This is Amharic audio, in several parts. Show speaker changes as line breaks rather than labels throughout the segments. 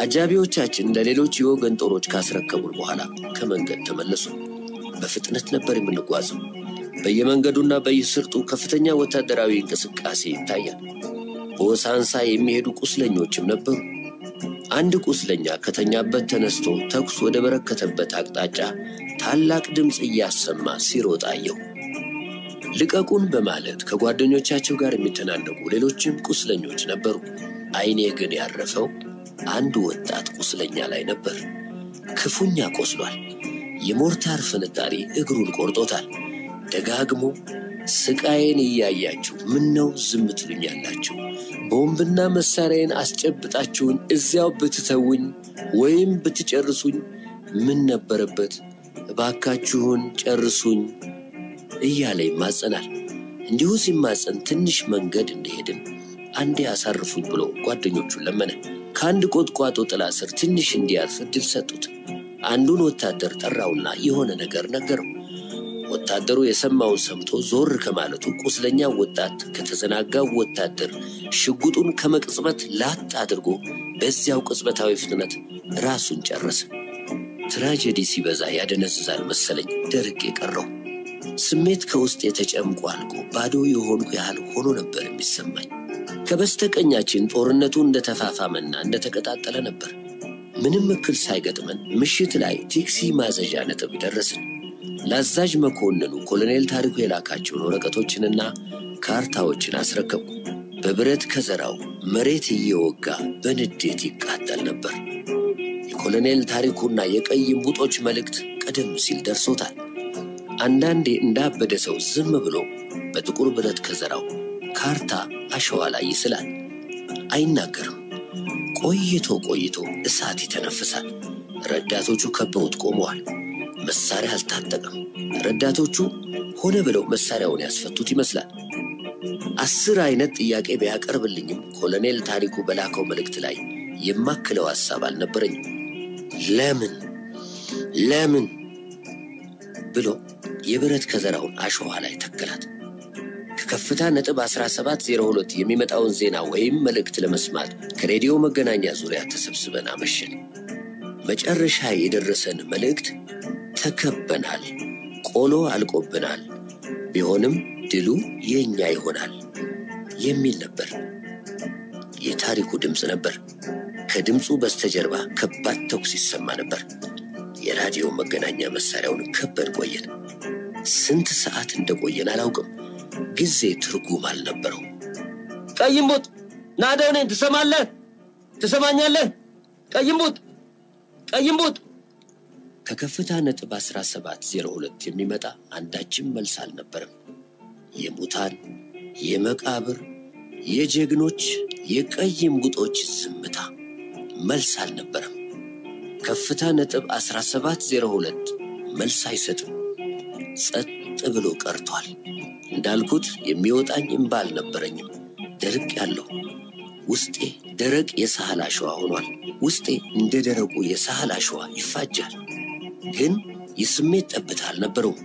አጃቢዎቻችን ለሌሎች የወገን ጦሮች ካስረከቡን በኋላ ከመንገድ ተመለሱ። በፍጥነት ነበር የምንጓዘው። በየመንገዱና በየስርጡ ከፍተኛ ወታደራዊ እንቅስቃሴ ይታያል። በወሳንሳ የሚሄዱ ቁስለኞችም ነበሩ። አንድ ቁስለኛ ከተኛበት ተነስቶ ተኩስ ወደ በረከተበት አቅጣጫ ታላቅ ድምፅ እያሰማ ሲሮጥ አየሁ። ልቀቁን በማለት ከጓደኞቻቸው ጋር የሚተናነቁ ሌሎችም ቁስለኞች ነበሩ። ዓይኔ ግን ያረፈው አንድ ወጣት ቁስለኛ ላይ ነበር። ክፉኛ ቆስሏል። የሞርታር ፍንጣሪ እግሩን ቆርጦታል። ደጋግሞ ስቃዬን እያያችሁ ምን ነው ዝም ትሉኛላችሁ? ቦምብና መሳሪያዬን አስጨብጣችሁኝ እዚያው ብትተውኝ ወይም ብትጨርሱኝ ምን ነበረበት? እባካችሁን ጨርሱኝ እያለ ይማጸናል። እንዲሁ ሲማጸን ትንሽ መንገድ እንደሄድን አንዴ አሳርፉኝ ብሎ ጓደኞቹን ለመነ። ከአንድ ቁጥቋጦ ጥላ ስር ትንሽ እንዲያርፍ እድል ሰጡት። አንዱን ወታደር ጠራውና የሆነ ነገር ነገረው። ወታደሩ የሰማውን ሰምቶ ዞር ከማለቱ ቁስለኛው ወጣት ከተዘናጋው ወታደር ሽጉጡን ከመቅጽበት ላጥ አድርጎ በዚያው ቅጽበታዊ ፍጥነት ራሱን ጨረሰ። ትራጀዲ ሲበዛ ያደነዝዛል መሰለኝ ደርቅ የቀረው ስሜት ከውስጥ የተጨምቆ አልቆ ባዶ የሆንኩ ያህል ሆኖ ነበር የሚሰማኝ። ከበስተቀኛችን ጦርነቱ እንደተፋፋመና እንደተቀጣጠለ ነበር። ምንም እክል ሳይገጥመን ምሽት ላይ ቴክሲ ማዘዣ ነጥብ ደረስን። ለአዛዥ መኮንኑ ኮሎኔል ታሪኩ የላካቸውን ወረቀቶችንና ካርታዎችን አስረከብኩ። በብረት ከዘራው መሬት እየወጋ በንዴት ይቃጠል ነበር። የኮሎኔል ታሪኩና የቀይ እምቡጦች መልእክት ቀደም ሲል ደርሶታል። አንዳንዴ እንዳበደ ሰው ዝም ብሎ በጥቁር ብረት ከዘራው ካርታ አሸዋ ላይ ይስላል። አይናገርም። ቆይቶ ቆይቶ እሳት ይተነፍሳል። ረዳቶቹ ከበውት ቆመዋል። መሳሪያ አልታጠቀም። ረዳቶቹ ሆነ ብለው መሳሪያውን ያስፈቱት ይመስላል። አስር አይነት ጥያቄ ቢያቀርብልኝም ኮሎኔል ታሪኩ በላከው መልእክት ላይ የማክለው ሐሳብ አልነበረኝም። ለምን ለምን ብሎ የብረት ከዘራውን አሸዋ ላይ ተከላት። ከከፍታ ነጥብ 1702 የሚመጣውን ዜና ወይም መልእክት ለመስማት ከሬዲዮ መገናኛ ዙሪያ ተሰብስበን አመሸን። መጨረሻ የደረሰን መልእክት ተከበናል፣ ቆሎ አልቆብናል፣ ቢሆንም ድሉ የእኛ ይሆናል የሚል ነበር። የታሪኩ ድምፅ ነበር። ከድምፁ በስተጀርባ ከባድ ተኩስ ይሰማ ነበር። የራዲዮ መገናኛ መሳሪያውን ከበን ቆየን። ስንት ሰዓት እንደቆየን አላውቅም። ጊዜ ትርጉም አልነበረው። ቀይምቡጥ ናደው እኔን ትሰማለህ? ትሰማኛለህ? ቀይምቡጥ ቀይምቡጥ ከከፍታ ነጥብ 1702 የሚመጣ አንዳችም መልስ አልነበረም። የሙታን የመቃብር የጀግኖች የቀይ እምቡጦች ዝምታ መልስ አልነበረም። ከፍታ ነጥብ 1702 መልስ አይሰጥም። ጸጥ ብሎ ቀርቷል። እንዳልኩት የሚወጣኝ እምባ አልነበረኝም። ደርቅ ያለው ውስጤ ደረቅ የሳህል አሸዋ ሆኗል። ውስጤ እንደ ደረቁ የሳህል አሸዋ ይፋጃል። ግን የስሜት ጠብታ አልነበረውም።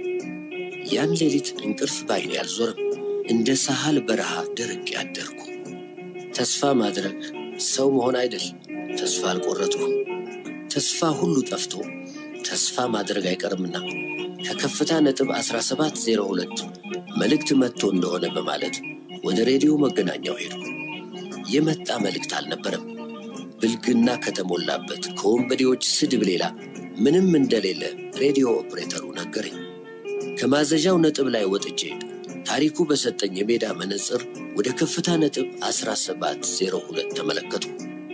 ያን ሌሊት እንቅልፍ ባይኔ አልዞረም። እንደ ሳህል በረሃ ደረቅ ያደርኩ። ተስፋ ማድረግ ሰው መሆን አይደል። ተስፋ አልቆረጥኩም። ተስፋ ሁሉ ጠፍቶ ተስፋ ማድረግ አይቀርምና ከከፍታ ነጥብ 1702 መልእክት መጥቶ እንደሆነ በማለት ወደ ሬዲዮ መገናኛው ሄዱ። የመጣ መልእክት አልነበረም። ብልግና ከተሞላበት ከወንበዴዎች ስድብ ሌላ ምንም እንደሌለ ሬዲዮ ኦፕሬተሩ ነገረኝ። ከማዘዣው ነጥብ ላይ ወጥቼ ታሪኩ በሰጠኝ የሜዳ መነጽር ወደ ከፍታ ነጥብ 1702 ተመለከቱ።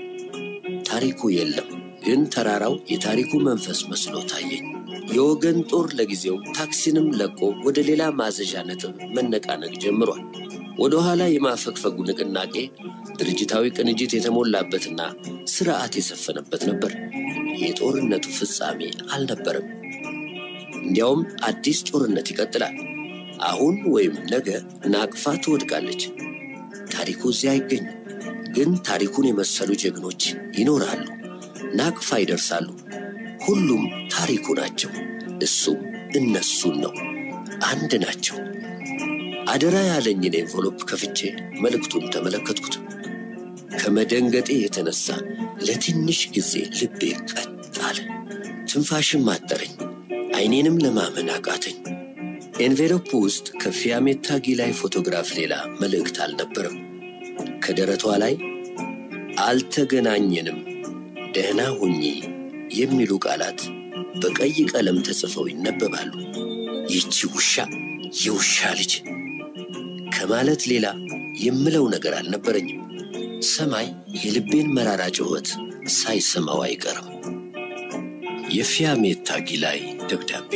ታሪኩ የለም፣ ግን ተራራው የታሪኩ መንፈስ መስሎ ታየኝ። የወገን ጦር ለጊዜው ታክሲንም ለቆ ወደ ሌላ ማዘዣ ነጥብ መነቃነቅ ጀምሯል። ወደ ኋላ የማፈግፈጉ ንቅናቄ ድርጅታዊ ቅንጅት የተሞላበትና ስርዓት የሰፈነበት ነበር። የጦርነቱ ፍጻሜ አልነበረም። እንዲያውም አዲስ ጦርነት ይቀጥላል። አሁን ወይም ነገ ናቅፋ ትወድቃለች። ታሪኩ እዚያ አይገኝም፣ ግን ታሪኩን የመሰሉ ጀግኖች ይኖራሉ። ናቅፋ ይደርሳሉ። ሁሉም ታሪኩ ናቸው። እሱም እነሱን ነው። አንድ ናቸው። አደራ ያለኝን ኤንቨሎፕ ከፍቼ መልእክቱን ተመለከትኩት። ከመደንገጤ የተነሳ ለትንሽ ጊዜ ልቤ ቀጥ አለ። ትንፋሽም አጠረኝ። አይኔንም ለማመን አቃተኝ። ኤንቬሎፕ ውስጥ ከፊያሜታ ጊላይ ፎቶግራፍ ሌላ መልእክት አልነበረም። ከደረቷ ላይ አልተገናኘንም፣ ደህና ሁኚ የሚሉ ቃላት በቀይ ቀለም ተጽፈው ይነበባሉ። ይቺ ውሻ የውሻ ልጅ ከማለት ሌላ የምለው ነገር አልነበረኝም። ሰማይ የልቤን መራራ ጩኸት ሳይሰማው አይቀርም። የፊያሜታ ጊላይ ደብዳቤ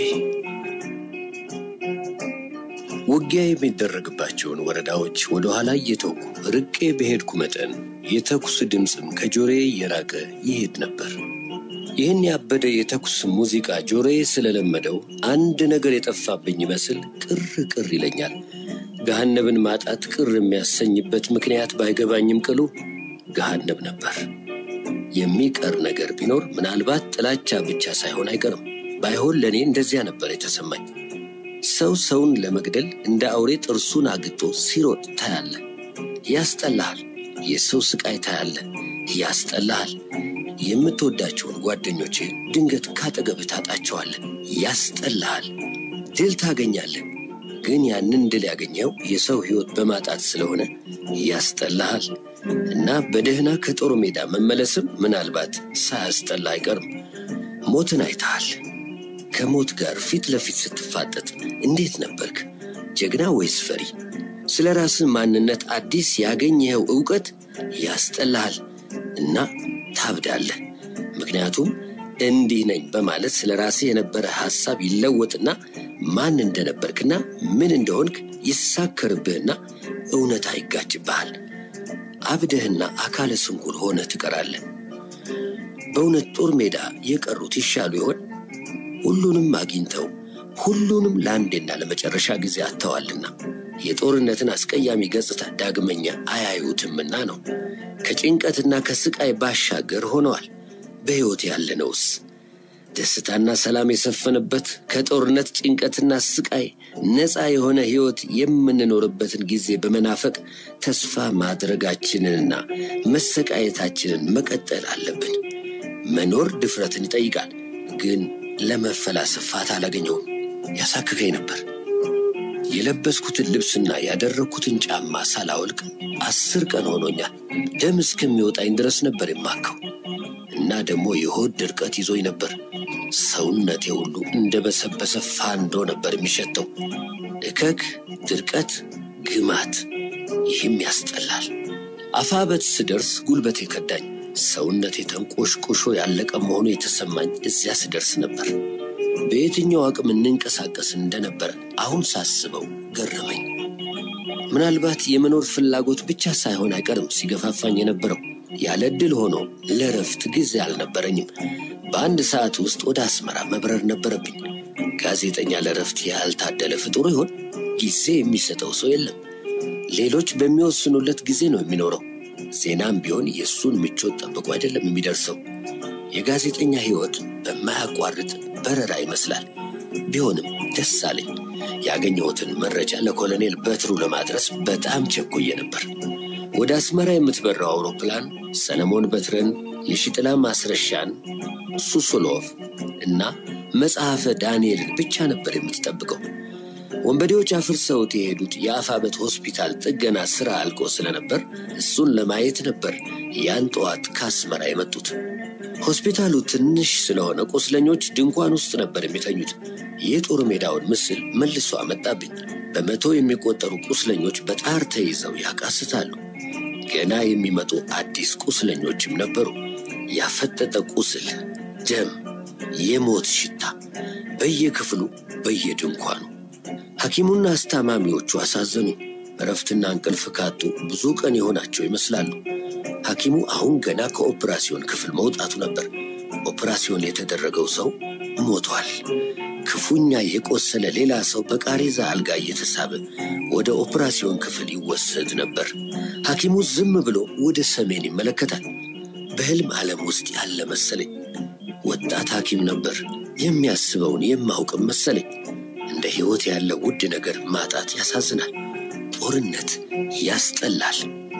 ውጊያ የሚደረግባቸውን ወረዳዎች ወደ ኋላ እየተውኩ ርቄ በሄድኩ መጠን የተኩስ ድምፅም ከጆሮዬ እየራቀ ይሄድ ነበር። ይህን ያበደ የተኩስ ሙዚቃ ጆሮዬ ስለለመደው አንድ ነገር የጠፋብኝ ይመስል ቅር ቅር ይለኛል። ገሃነብን ማጣት ቅር የሚያሰኝበት ምክንያት ባይገባኝም ቅሉ ገሃነብ ነበር። የሚቀር ነገር ቢኖር ምናልባት ጥላቻ ብቻ ሳይሆን አይቀርም። ባይሆን ለእኔ እንደዚያ ነበር የተሰማኝ። ሰው ሰውን ለመግደል እንደ አውሬ ጥርሱን አግጦ ሲሮጥ ታያለ። ያስጠላሃል። የሰው ስቃይ ታያለ። ያስጠላሃል። የምትወዳቸውን ጓደኞቼ ድንገት ካጠገብህ ታጣቸዋለህ። ያስጠላሃል። ድል ታገኛለህ። ግን ያንን ድል ያገኘው የሰው ሕይወት በማጣት ስለሆነ ያስጠላሃል እና በደህና ከጦር ሜዳ መመለስም ምናልባት ሳያስጠላ አይቀርም። ሞትን አይተሃል። ከሞት ጋር ፊት ለፊት ስትፋጠጥ እንዴት ነበርክ? ጀግና ወይስ ፈሪ? ስለ ራስህ ማንነት አዲስ ያገኘኸው ዕውቀት ያስጠላሃል እና ታብዳለህ። ምክንያቱም እንዲህ ነኝ በማለት ስለ ራስህ የነበረ ሐሳብ ይለወጥና ማን እንደነበርክና ምን እንደሆንክ ይሳከርብህና እውነታ ይጋጭብሃል። አብደህና አካለ ስንኩል ሆነ ትቀራለህ። በእውነት ጦር ሜዳ የቀሩት ይሻሉ ይሆን? ሁሉንም አግኝተው ሁሉንም ለአንዴና ለመጨረሻ ጊዜ አጥተዋልና የጦርነትን አስቀያሚ ገጽታ ዳግመኛ አያዩትምና ነው። ከጭንቀትና ከስቃይ ባሻገር ሆነዋል። በሕይወት ያለነውስ ደስታና ሰላም የሰፈነበት ከጦርነት ጭንቀትና ስቃይ ነፃ የሆነ ሕይወት የምንኖርበትን ጊዜ በመናፈቅ ተስፋ ማድረጋችንንና መሰቃየታችንን መቀጠል አለብን። መኖር ድፍረትን ይጠይቃል። ግን ለመፈላሰፍ ፋታ አላገኘውም። ያሳክከኝ ነበር። የለበስኩትን ልብስና ያደረግኩትን ጫማ ሳላወልቅ አስር ቀን ሆኖኛል። ደም እስከሚወጣኝ ድረስ ነበር የማከው እና ደግሞ የሆድ ድርቀት ይዞኝ ነበር። ሰውነቴ ሁሉ እንደ በሰበሰ ፋንዶ ነበር የሚሸተው። እከክ፣ ድርቀት፣ ግማት፣ ይህም ያስጠላል። አፋበት ስደርስ ጉልበቴ ከዳኝ። ሰውነቴ ተንቆሽቆሾ ያለቀ መሆኑ የተሰማኝ እዚያ ስደርስ ነበር። በየትኛው አቅም እንንቀሳቀስ እንደነበረ አሁን ሳስበው ገረመኝ። ምናልባት የመኖር ፍላጎት ብቻ ሳይሆን አይቀርም ሲገፋፋኝ የነበረው። ያለ ዕድል ሆኖ ለረፍት ጊዜ አልነበረኝም። በአንድ ሰዓት ውስጥ ወደ አስመራ መብረር ነበረብኝ። ጋዜጠኛ ለረፍት ያልታደለ ፍጡር ይሆን? ጊዜ የሚሰጠው ሰው የለም። ሌሎች በሚወስኑለት ጊዜ ነው የሚኖረው። ዜናም ቢሆን የእሱን ምቾት ጠብቆ አይደለም የሚደርሰው። የጋዜጠኛ ሕይወት በማያቋርጥ በረራ ይመስላል። ቢሆንም ደስ አለኝ። ያገኘሁትን መረጃ ለኮሎኔል በትሩ ለማድረስ በጣም ቸኩዬ ነበር። ወደ አስመራ የምትበራው አውሮፕላን ሰለሞን በትረን፣ የሺጥላ ማስረሻን፣ ሱሱሎቭ እና መጽሐፈ ዳንኤልን ብቻ ነበር የምትጠብቀው። ወንበዴዎች አፍርሰውት የሄዱት የአፋበት ሆስፒታል ጥገና ሥራ አልቆ ስለነበር እሱን ለማየት ነበር ያን ጠዋት ከአስመራ የመጡት። ሆስፒታሉ ትንሽ ስለሆነ ቁስለኞች ድንኳን ውስጥ ነበር የሚተኙት። የጦር ሜዳውን ምስል መልሶ አመጣብኝ። በመቶ የሚቆጠሩ ቁስለኞች በጣር ተይዘው ያቃስታሉ። ገና የሚመጡ አዲስ ቁስለኞችም ነበሩ። ያፈጠጠ ቁስል፣ ደም፣ የሞት ሽታ በየክፍሉ በየድንኳኑ። ሐኪሙና አስታማሚዎቹ አሳዘኑ። እረፍትና እንቅልፍ ካጡ ብዙ ቀን የሆናቸው ይመስላሉ። ሐኪሙ አሁን ገና ከኦፕራሲዮን ክፍል መውጣቱ ነበር። ኦፕራሲዮን የተደረገው ሰው ሞቷል። ክፉኛ የቆሰለ ሌላ ሰው በቃሬዛ አልጋ እየተሳበ ወደ ኦፕራሲዮን ክፍል ይወሰድ ነበር። ሐኪሙ ዝም ብሎ ወደ ሰሜን ይመለከታል። በሕልም ዓለም ውስጥ ያለ መሰለኝ። ወጣት ሐኪም ነበር። የሚያስበውን የማውቅም መሰለኝ። እንደ ሕይወት ያለ ውድ ነገር ማጣት ያሳዝናል። ጦርነት ያስጠላል።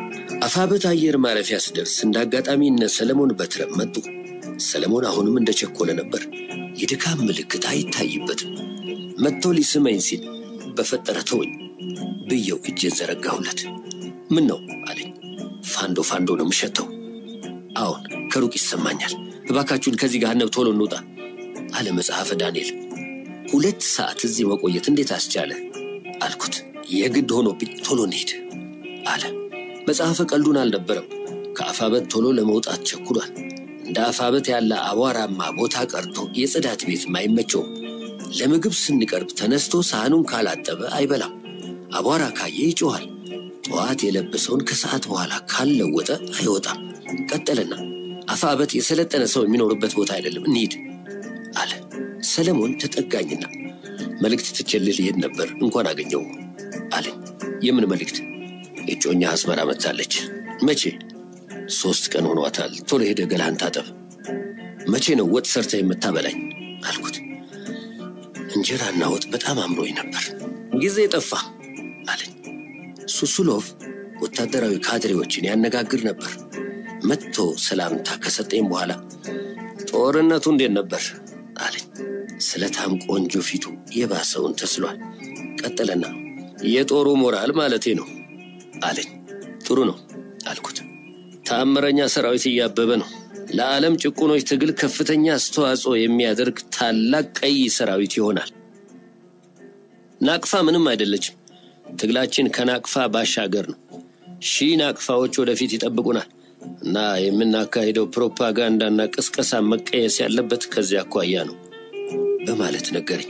አፋበት አየር ማረፊያ ስደርስ እንደ አጋጣሚ እነ ሰለሞን በትረ መጡ። ሰለሞን አሁንም እንደቸኮለ ነበር። የድካም ምልክት አይታይበትም። መጥቶ ሊስመኝ ሲል በፈጠረ ተወኝ ብየው እጄን ዘረጋሁለት። ምን ነው አለኝ። ፋንዶ ፋንዶ ነው የምሸተው። አዎን ከሩቅ ይሰማኛል። እባካችሁን ከዚህ ገሃነብ ቶሎ እንውጣ አለ መጽሐፈ ዳንኤል። ሁለት ሰዓት እዚህ መቆየት እንዴት አስቻለ አልኩት። የግድ ሆኖብኝ ቶሎ እንሂድ አለ። መጽሐፈ ቀልዱን አልነበረም። ከአፋበት ቶሎ ለመውጣት ቸኩሏል። እንደ አፋበት ያለ አቧራማ ቦታ ቀርቶ የጽዳት ቤት አይመቸውም። ለምግብ ስንቀርብ ተነስቶ ሳህኑን ካላጠበ አይበላም። አቧራ ካየ ይጮኋል። ጠዋት የለበሰውን ከሰዓት በኋላ ካልለወጠ አይወጣም። ቀጠለና አፋበት የሰለጠነ ሰው የሚኖርበት ቦታ አይደለም፣ እንሂድ አለ። ሰለሞን ተጠጋኝና መልእክት ትቼልህ ልሄድ ነበር እንኳን አገኘው አለኝ። የምን መልእክት? እጮኛ አስመራ መጥታለች። መቼ? ሶስት ቀን ሆኗታል። ቶሎ ሄደ ገላህን ታጠብ። መቼ ነው ወጥ ሰርተ የምታበላኝ አልኩት። እንጀራና ወጥ በጣም አምሮኝ ነበር። ጊዜ ጠፋ አለኝ። ሱሱሎቭ ወታደራዊ ካድሬዎችን ያነጋግር ነበር። መጥቶ ሰላምታ ከሰጠኝ በኋላ ጦርነቱ እንዴት ነበር አለኝ። ስለታም ቆንጆ ፊቱ የባሰውን ተስሏል። ቀጠለና የጦሩ ሞራል ማለቴ ነው አለኝ። ጥሩ ነው አልኩት። ተአምረኛ ሰራዊት እያበበ ነው። ለዓለም ጭቁኖች ትግል ከፍተኛ አስተዋጽኦ የሚያደርግ ታላቅ ቀይ ሰራዊት ይሆናል። ናቅፋ ምንም አይደለችም። ትግላችን ከናቅፋ ባሻገር ነው። ሺህ ናቅፋዎች ወደፊት ይጠብቁናል እና የምናካሄደው ፕሮፓጋንዳና ቅስቀሳ መቀየስ ያለበት ከዚያ አኳያ ነው በማለት ነገረኝ።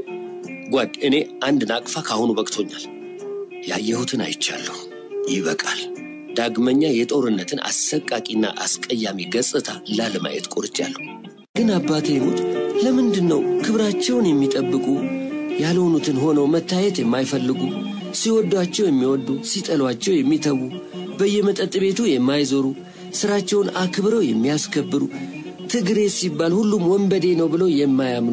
ጓድ፣ እኔ አንድ ናቅፋ ካሁኑ በቅቶኛል። ያየሁትን አይቻለሁ። ይበቃል። ዳግመኛ የጦርነትን አሰቃቂና አስቀያሚ ገጽታ ላለማየት ቆርጫለሁ። ግን አባቴ ይሙት ለምንድን ነው ክብራቸውን የሚጠብቁ ያልሆኑትን ሆነው መታየት የማይፈልጉ ሲወዷቸው የሚወዱ ሲጠሏቸው የሚተዉ በየመጠጥ ቤቱ የማይዞሩ ስራቸውን አክብረው የሚያስከብሩ ትግሬ ሲባል ሁሉም ወንበዴ ነው ብለው የማያምኑ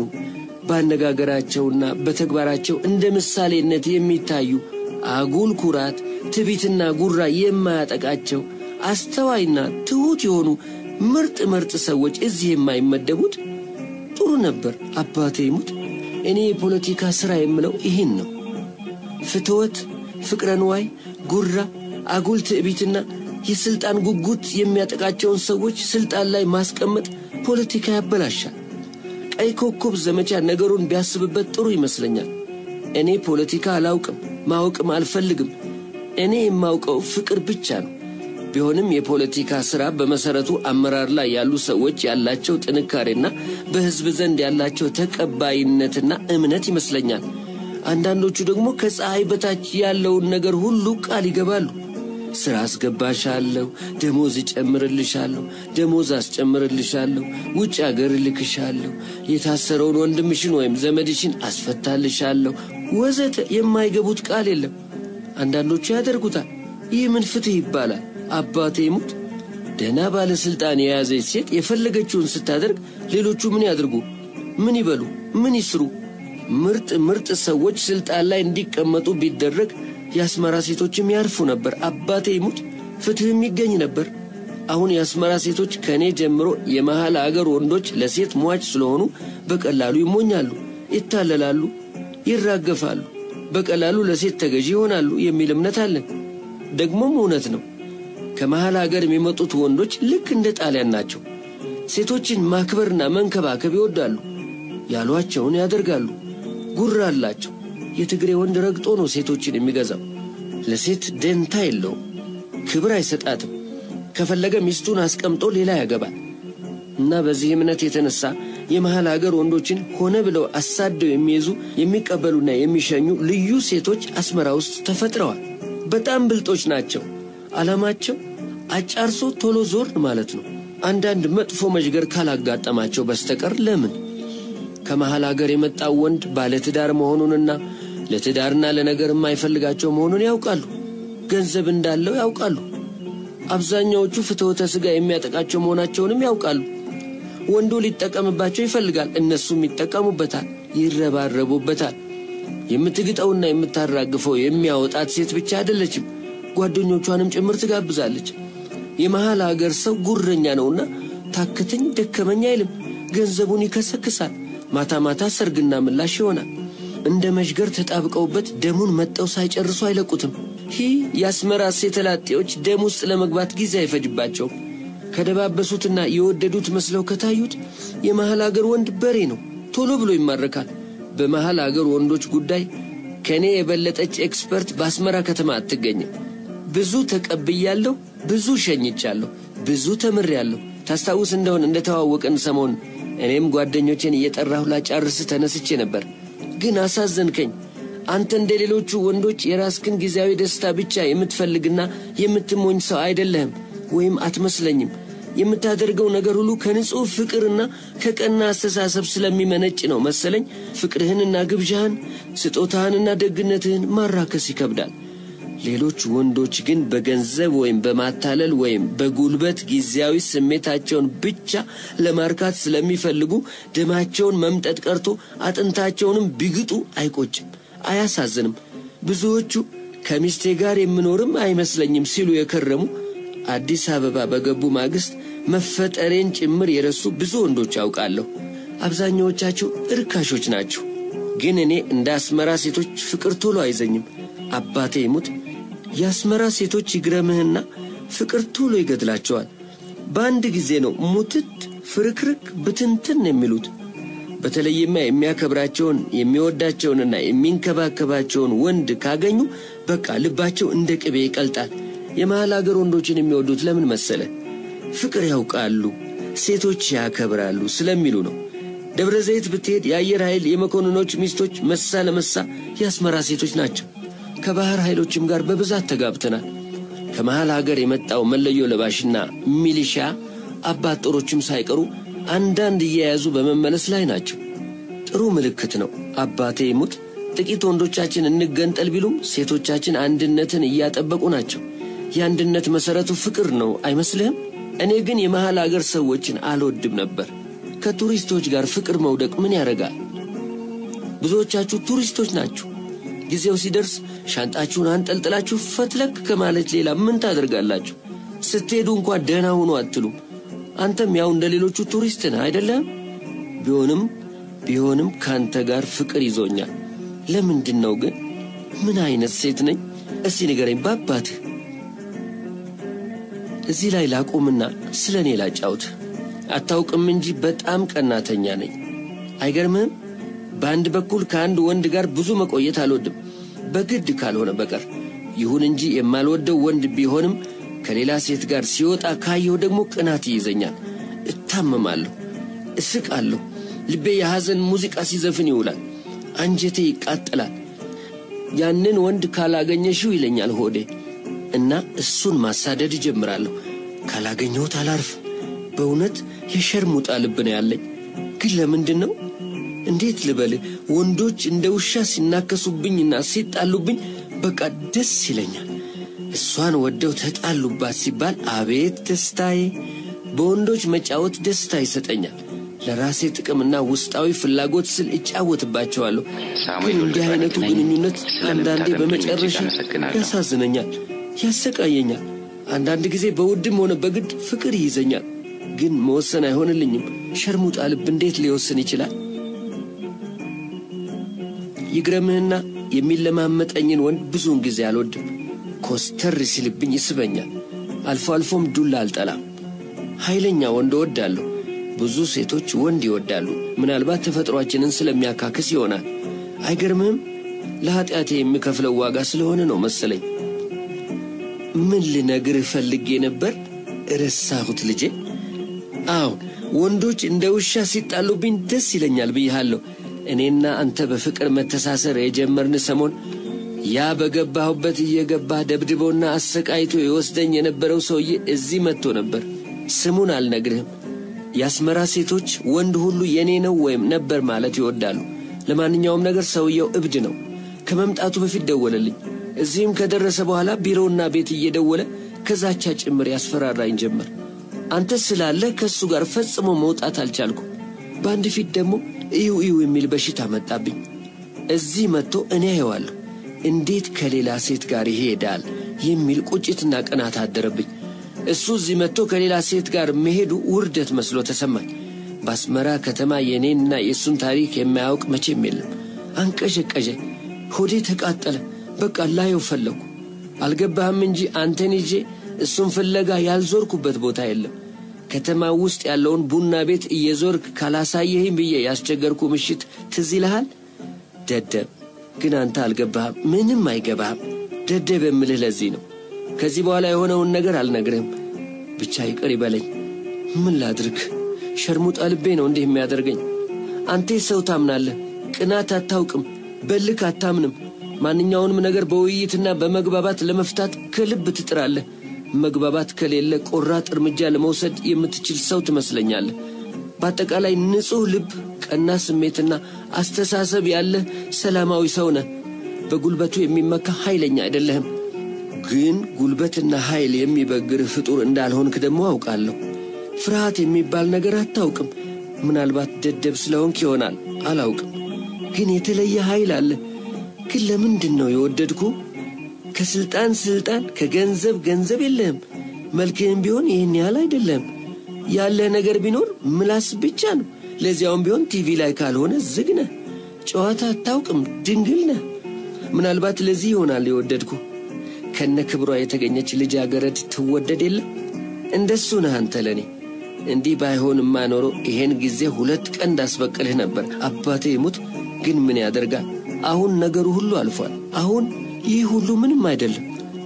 በአነጋገራቸውና በተግባራቸው እንደ ምሳሌነት የሚታዩ አጉል ኩራት፣ ትቢትና ጉራ የማያጠቃቸው አስተዋይና ትሑት የሆኑ ምርጥ ምርጥ ሰዎች እዚህ የማይመደቡት ጥሩ ነበር። አባቴ ይሙት እኔ የፖለቲካ ሥራ የምለው ይህን ነው። ፍትወት፣ ፍቅረ ንዋይ፣ ጉራ፣ አጉል ትዕቢትና የሥልጣን ጉጉት የሚያጠቃቸውን ሰዎች ሥልጣን ላይ ማስቀመጥ ፖለቲካ ያበላሻል። ቀይ ኮከብ ዘመቻ ነገሩን ቢያስብበት ጥሩ ይመስለኛል። እኔ ፖለቲካ አላውቅም፣ ማወቅም አልፈልግም። እኔ የማውቀው ፍቅር ብቻ ነው። ቢሆንም የፖለቲካ ሥራ በመሠረቱ አመራር ላይ ያሉ ሰዎች ያላቸው ጥንካሬና በሕዝብ ዘንድ ያላቸው ተቀባይነትና እምነት ይመስለኛል። አንዳንዶቹ ደግሞ ከፀሐይ በታች ያለውን ነገር ሁሉ ቃል ይገባሉ። ሥራ አስገባሻለሁ፣ ደሞዝ እጨምርልሻለሁ፣ ደሞዝ አስጨምርልሻለሁ፣ ውጭ አገር እልክሻለሁ፣ የታሰረውን ወንድምሽን ወይም ዘመድሽን አስፈታልሻለሁ፣ ወዘተ የማይገቡት ቃል የለም። አንዳንዶቹ ያደርጉታል። ይህ ምን ፍትሕ ይባላል? አባቴ ሙት። ደህና ባለሥልጣን የያዘች ሴት የፈለገችውን ስታደርግ ሌሎቹ ምን ያድርጉ? ምን ይበሉ? ምን ይስሩ? ምርጥ ምርጥ ሰዎች ስልጣን ላይ እንዲቀመጡ ቢደረግ የአስመራ ሴቶችም ያርፉ ነበር። አባቴ ይሙት ፍትሕም ይገኝ ነበር። አሁን የአስመራ ሴቶች ከእኔ ጀምሮ የመሐል አገር ወንዶች ለሴት ሟች ስለሆኑ በቀላሉ ይሞኛሉ፣ ይታለላሉ፣ ይራገፋሉ፣ በቀላሉ ለሴት ተገዢ ይሆናሉ የሚል እምነት አለን። ደግሞም እውነት ነው። ከመሐል አገር የሚመጡት ወንዶች ልክ እንደ ጣሊያን ናቸው። ሴቶችን ማክበርና መንከባከብ ይወዳሉ፣ ያሏቸውን ያደርጋሉ፣ ጉራ አላቸው። የትግሬ ወንድ ረግጦ ነው ሴቶችን የሚገዛው። ለሴት ደንታ የለውም፣ ክብር አይሰጣትም። ከፈለገ ሚስቱን አስቀምጦ ሌላ ያገባል። እና በዚህ እምነት የተነሳ የመሐል አገር ወንዶችን ሆነ ብለው አሳደው የሚይዙ የሚቀበሉና የሚሸኙ ልዩ ሴቶች አስመራ ውስጥ ተፈጥረዋል። በጣም ብልጦች ናቸው። ዓላማቸው አጫርሶ ቶሎ ዞር ማለት ነው። አንዳንድ መጥፎ መዥገር ካላጋጠማቸው በስተቀር ለምን ከመሐል አገር የመጣው ወንድ ባለትዳር መሆኑንና ለትዳርና ለነገር የማይፈልጋቸው መሆኑን ያውቃሉ። ገንዘብ እንዳለው ያውቃሉ። አብዛኛዎቹ ፍትወተ ሥጋ የሚያጠቃቸው መሆናቸውንም ያውቃሉ። ወንዱ ሊጠቀምባቸው ይፈልጋል፣ እነሱም ይጠቀሙበታል፣ ይረባረቡበታል። የምትግጠውና የምታራግፈው የሚያወጣት ሴት ብቻ አይደለችም፣ ጓደኞቿንም ጭምር ትጋብዛለች። የመሃል አገር ሰው ጉረኛ ነውና ታክተኝ ደከመኝ አይልም። ገንዘቡን ይከሰክሳል። ማታ ማታ ሰርግና ምላሽ ይሆናል። እንደ መዥገር ተጣብቀውበት ደሙን መጠው ሳይጨርሱ አይለቁትም። ይህ የአስመራ ሴተላጤዎች ደም ውስጥ ለመግባት ጊዜ አይፈጅባቸውም። ከደባበሱትና የወደዱት መስለው ከታዩት የመሃል አገር ወንድ በሬ ነው፣ ቶሎ ብሎ ይማረካል። በመሃል አገር ወንዶች ጉዳይ ከእኔ የበለጠች ኤክስፐርት በአስመራ ከተማ አትገኝም። ብዙ ተቀብያለሁ፣ ብዙ ሸኝቻለሁ፣ ብዙ ተምሬያለሁ። ታስታውስ እንደሆን እንደተዋወቅን ሰሞን እኔም ጓደኞቼን እየጠራሁ ላጫርስ ተነስቼ ነበር። ግን አሳዘንከኝ። አንተ እንደ ሌሎቹ ወንዶች የራስክን ጊዜያዊ ደስታ ብቻ የምትፈልግና የምትሞኝ ሰው አይደለህም፣ ወይም አትመስለኝም። የምታደርገው ነገር ሁሉ ከንጹሕ ፍቅርና ከቀና አስተሳሰብ ስለሚመነጭ ነው መሰለኝ። ፍቅርህንና ግብዣህን፣ ስጦታህንና ደግነትህን ማራከስ ይከብዳል። ሌሎች ወንዶች ግን በገንዘብ ወይም በማታለል ወይም በጉልበት ጊዜያዊ ስሜታቸውን ብቻ ለማርካት ስለሚፈልጉ ደማቸውን መምጠጥ ቀርቶ አጥንታቸውንም ቢግጡ አይቆጭም፣ አያሳዝንም። ብዙዎቹ ከሚስቴ ጋር የምኖርም አይመስለኝም ሲሉ የከረሙ አዲስ አበባ በገቡ ማግስት መፈጠሬን ጭምር የረሱ ብዙ ወንዶች አውቃለሁ። አብዛኛዎቻቸው እርካሾች ናቸው። ግን እኔ እንደ አስመራ ሴቶች ፍቅር ቶሎ አይዘኝም። አባቴ ይሙት የአስመራ ሴቶች ይግረምህና ፍቅር ቶሎ ይገድላቸዋል። በአንድ ጊዜ ነው ሙትት ፍርክርክ ብትንትን የሚሉት። በተለይማ የሚያከብራቸውን የሚወዳቸውንና የሚንከባከባቸውን ወንድ ካገኙ በቃ ልባቸው እንደ ቅቤ ይቀልጣል። የመሃል አገር ወንዶችን የሚወዱት ለምን መሰለ? ፍቅር ያውቃሉ፣ ሴቶች ያከብራሉ ስለሚሉ ነው። ደብረ ዘይት ብትሄድ የአየር ኃይል የመኮንኖች ሚስቶች መሳ ለመሳ የአስመራ ሴቶች ናቸው። ከባህር ኃይሎችም ጋር በብዛት ተጋብተናል። ከመሃል ሀገር የመጣው መለዮ ለባሽና ሚሊሻ አባት ጦሮችም ሳይቀሩ አንዳንድ እየያዙ በመመለስ ላይ ናቸው። ጥሩ ምልክት ነው። አባቴ ይሙት ጥቂት ወንዶቻችን እንገንጠል ቢሉም ሴቶቻችን አንድነትን እያጠበቁ ናቸው። የአንድነት መሠረቱ ፍቅር ነው አይመስልህም? እኔ ግን የመሃል አገር ሰዎችን አልወድም ነበር። ከቱሪስቶች ጋር ፍቅር መውደቅ ምን ያደርጋል? ብዙዎቻችሁ ቱሪስቶች ናችሁ። ጊዜው ሲደርስ ሻንጣችሁን አንጠልጥላችሁ ፈትለክ ከማለት ሌላ ምን ታደርጋላችሁ? ስትሄዱ እንኳ ደህና ሁኑ አትሉም። አንተም ያው እንደ ሌሎቹ ቱሪስት ነህ አይደለም? ቢሆንም ቢሆንም ከአንተ ጋር ፍቅር ይዞኛል። ለምንድን ነው ግን? ምን አይነት ሴት ነኝ? እስቲ ንገረኝ በአባትህ። እዚህ ላይ ላቁምና ስለ እኔ ላጫውት። አታውቅም እንጂ በጣም ቀናተኛ ነኝ። አይገርምህም? በአንድ በኩል ከአንድ ወንድ ጋር ብዙ መቆየት አልወድም፣ በግድ ካልሆነ በቀር። ይሁን እንጂ የማልወደው ወንድ ቢሆንም ከሌላ ሴት ጋር ሲወጣ ካየሁ ደግሞ ቅናት ይይዘኛል። እታመማለሁ፣ እስቃለሁ። ልቤ የሐዘን ሙዚቃ ሲዘፍን ይውላል። አንጀቴ ይቃጠላል። ያንን ወንድ ካላገኘሽው ይለኛል ሆዴ እና እሱን ማሳደድ እጀምራለሁ። ካላገኘሁት አላርፍ። በእውነት የሸርሙጣ ልብ ነው ያለኝ። ግን ለምንድን ነው እንዴት ልበልህ? ወንዶች እንደ ውሻ ሲናከሱብኝና ሲጣሉብኝ በቃ ደስ ይለኛል። እሷን ወደው ተጣሉባት ሲባል አቤት ደስታዬ! በወንዶች መጫወት ደስታ ይሰጠኛል። ለራሴ ጥቅምና ውስጣዊ ፍላጎት ስል እጫወትባቸዋለሁ። ግን እንዲህ አይነቱ ግንኙነት አንዳንዴ በመጨረሻ ያሳዝነኛል፣ ያሰቃየኛል። አንዳንድ ጊዜ በውድም ሆነ በግድ ፍቅር ይይዘኛል። ግን መወሰን አይሆንልኝም። ሸርሙጣ ልብ እንዴት ሊወስን ይችላል? ይግረምህና የሚለማመጠኝን ወንድ ብዙውን ጊዜ አልወድም። ኮስተር ሲልብኝ ይስበኛል። አልፎ አልፎም ዱላ አልጠላም። ኃይለኛ ወንድ እወዳለሁ። ብዙ ሴቶች ወንድ ይወዳሉ። ምናልባት ተፈጥሯችንን ስለሚያካክስ ይሆናል። አይገርምህም? ለኀጢአቴ የሚከፍለው ዋጋ ስለሆነ ነው መሰለኝ። ምን ልነግርህ ፈልጌ ነበር? ረሳሁት ልጄ። አዎን ወንዶች እንደ ውሻ ሲጣሉብኝ ደስ ይለኛል ብይሃለሁ። እኔና አንተ በፍቅር መተሳሰር የጀመርን ሰሞን ያ በገባሁበት እየገባ ደብድቦና አሰቃይቶ የወስደኝ የነበረው ሰውዬ እዚህ መጥቶ ነበር። ስሙን አልነግርህም። የአስመራ ሴቶች ወንድ ሁሉ የኔ ነው ወይም ነበር ማለት ይወዳሉ። ለማንኛውም ነገር ሰውየው እብድ ነው። ከመምጣቱ በፊት ደወለልኝ። እዚህም ከደረሰ በኋላ ቢሮውና ቤት እየደወለ ከዛቻ ጭምር ያስፈራራኝ ጀመር። አንተ ስላለ ከእሱ ጋር ፈጽሞ መውጣት አልቻልኩ። በአንድ ፊት ደግሞ እዩ እዩ የሚል በሽታ መጣብኝ። እዚህ መጥቶ እኔ አየዋለሁ እንዴት ከሌላ ሴት ጋር ይሄዳል የሚል ቁጭትና ቅናት አደረብኝ። እሱ እዚህ መጥቶ ከሌላ ሴት ጋር መሄዱ ውርደት መስሎ ተሰማኝ። በአስመራ ከተማ የእኔንና የእሱን ታሪክ የማያውቅ መቼም የለም። አንቀዠቀዠ፣ ሆዴ ተቃጠለ። በቃ ላየው ፈለግኩ። አልገባህም እንጂ አንተን ይዤ እሱን ፍለጋ ያልዞርኩበት ቦታ የለም። ከተማ ውስጥ ያለውን ቡና ቤት እየዞርክ ካላሳየህም ብዬ ያስቸገርኩ ምሽት ትዝ ይልሃል? ደደብ ግን አንተ አልገባህም፣ ምንም አይገባህም። ደደብ የምልህ ለዚህ ነው። ከዚህ በኋላ የሆነውን ነገር አልነግርህም። ብቻ ይቅር ይበለኝ። ምን ላድርግ? ሸርሙጣ ልቤ ነው እንዲህ የሚያደርገኝ። አንተ ሰው ታምናለህ፣ ቅናት አታውቅም፣ በልክ አታምንም። ማንኛውንም ነገር በውይይትና በመግባባት ለመፍታት ከልብ ትጥራለህ። መግባባት ከሌለ ቆራጥ እርምጃ ለመውሰድ የምትችል ሰው ትመስለኛለህ። በአጠቃላይ ንጹሕ ልብ፣ ቀና ስሜትና አስተሳሰብ ያለህ ሰላማዊ ሰው ነህ። በጉልበቱ የሚመካ ኃይለኛ አይደለህም። ግን ጉልበትና ኃይል የሚበግርህ ፍጡር እንዳልሆንክ ደግሞ አውቃለሁ። ፍርሃት የሚባል ነገር አታውቅም። ምናልባት ደደብ ስለሆንክ ይሆናል፣ አላውቅም። ግን የተለየ ኃይል አለ። ግን ለምንድን ነው የወደድኩ? ከስልጣን ስልጣን፣ ከገንዘብ ገንዘብ የለህም። መልክህም ቢሆን ይህን ያህል አይደለም። ያለህ ነገር ቢኖር ምላስ ብቻ ነው። ለዚያውም ቢሆን ቲቪ ላይ ካልሆነ ዝግ ነህ። ጨዋታ አታውቅም፣ ድንግል ነህ። ምናልባት ለዚህ ይሆናል የወደድኩ። ከነ ክብሯ የተገኘች ልጃገረድ ትወደድ የለም? እንደሱ ነህ አንተ ለእኔ። እንዲህ ባይሆንማ ኖሮ ይሄን ጊዜ ሁለት ቀን እንዳስበቅልህ ነበር። አባቴ ይሙት፣ ግን ምን ያደርጋል? አሁን ነገሩ ሁሉ አልፏል። አሁን ይህ ሁሉ ምንም አይደለም።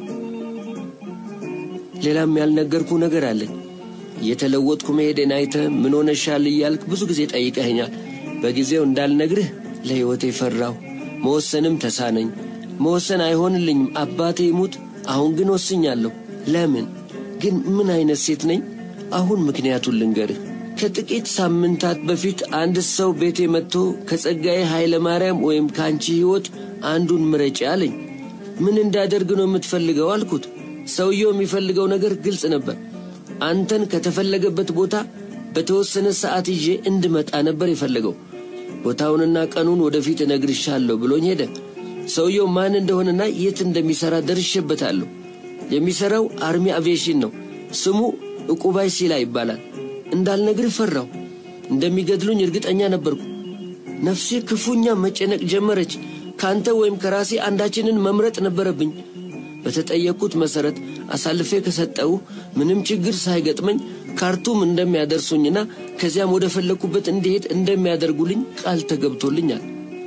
ሌላም ያልነገርኩ ነገር አለኝ። እየተለወጥኩ መሄዴን አይተህ ምን ሆነሻል እያልክ ብዙ ጊዜ ጠይቀኸኛል። በጊዜው እንዳልነግርህ ለሕይወቴ ፈራሁ። መወሰንም ተሳነኝ። መወሰን አይሆንልኝም። አባቴ ይሙት፣ አሁን ግን ወስኛለሁ። ለምን ግን ምን አይነት ሴት ነኝ? አሁን ምክንያቱን ልንገርህ። ከጥቂት ሳምንታት በፊት አንድ ሰው ቤቴ መጥቶ ከጸጋዬ ኃይለ ማርያም ወይም ከአንቺ ሕይወት አንዱን ምረጪ አለኝ። ምን እንዳደርግ ነው የምትፈልገው አልኩት። ሰውየው የሚፈልገው ነገር ግልጽ ነበር። አንተን ከተፈለገበት ቦታ በተወሰነ ሰዓት ይዤ እንድመጣ ነበር የፈለገው። ቦታውንና ቀኑን ወደፊት እነግርሻለሁ ብሎኝ ሄደ። ሰውየው ማን እንደሆነና የት እንደሚሠራ ደርሼበታለሁ። የሚሠራው አርሚ አቪዬሽን ነው። ስሙ ዕቁባይ ሲላ ይባላል። እንዳልነግርህ ፈራሁ። እንደሚገድሉኝ እርግጠኛ ነበርኩ። ነፍሴ ክፉኛ መጨነቅ ጀመረች። ከአንተ ወይም ከራሴ አንዳችንን መምረጥ ነበረብኝ። በተጠየቅኩት መሠረት አሳልፌ ከሰጠው ምንም ችግር ሳይገጥመኝ ካርቱም እንደሚያደርሱኝና ከዚያም ወደ ፈለግኩበት እንዲሄድ እንደሚያደርጉልኝ ቃል ተገብቶልኛል።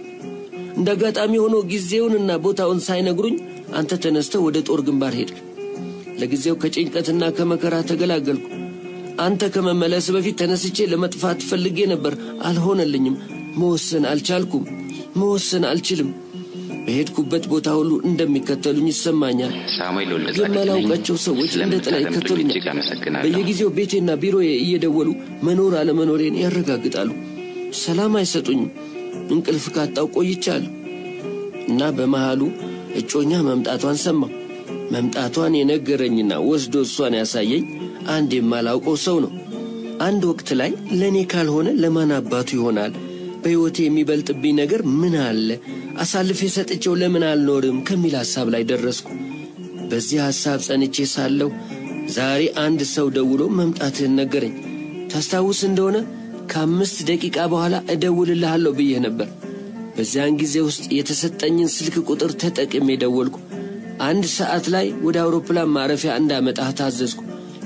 እንደ አጋጣሚ ሆኖ ጊዜውንና ቦታውን ሳይነግሩኝ አንተ ተነስተ ወደ ጦር ግንባር ሄድክ። ለጊዜው ከጭንቀትና ከመከራ ተገላገልኩ። አንተ ከመመለስ በፊት ተነስቼ ለመጥፋት ፈልጌ ነበር፣ አልሆነልኝም። መወሰን አልቻልኩም። መወሰን አልችልም። በሄድኩበት ቦታ ሁሉ እንደሚከተሉኝ ይሰማኛል።
ሳሙኤል ወልደ
የማላውቃቸው ሰዎች እንደ ጥላ ይከተሉኛል። በየጊዜው ቤቴና ቢሮዬ እየደወሉ መኖር አለመኖሬን ያረጋግጣሉ። ሰላም አይሰጡኝም። እንቅልፍ ካጣው ቆይቻለሁ እና በመሃሉ እጮኛ መምጣቷን ሰማሁ። መምጣቷን የነገረኝና ወስዶ እሷን ያሳየኝ አንድ የማላውቀው ሰው ነው። አንድ ወቅት ላይ ለእኔ ካልሆነ ለማን አባቱ ይሆናል? በሕይወቴ የሚበልጥብኝ ነገር ምን አለ? አሳልፌ ሰጥቼው ለምን አልኖርም? ከሚል ሐሳብ ላይ ደረስኩ። በዚህ ሐሳብ ጸንቼ ሳለሁ ዛሬ አንድ ሰው ደውሎ መምጣትህን ነገረኝ። ታስታውስ እንደሆነ ከአምስት ደቂቃ በኋላ እደውልልሃለሁ ብዬህ ነበር። በዚያን ጊዜ ውስጥ የተሰጠኝን ስልክ ቁጥር ተጠቅሜ ደወልኩ። አንድ ሰዓት ላይ ወደ አውሮፕላን ማረፊያ እንዳመጣህ ታዘዝኩ።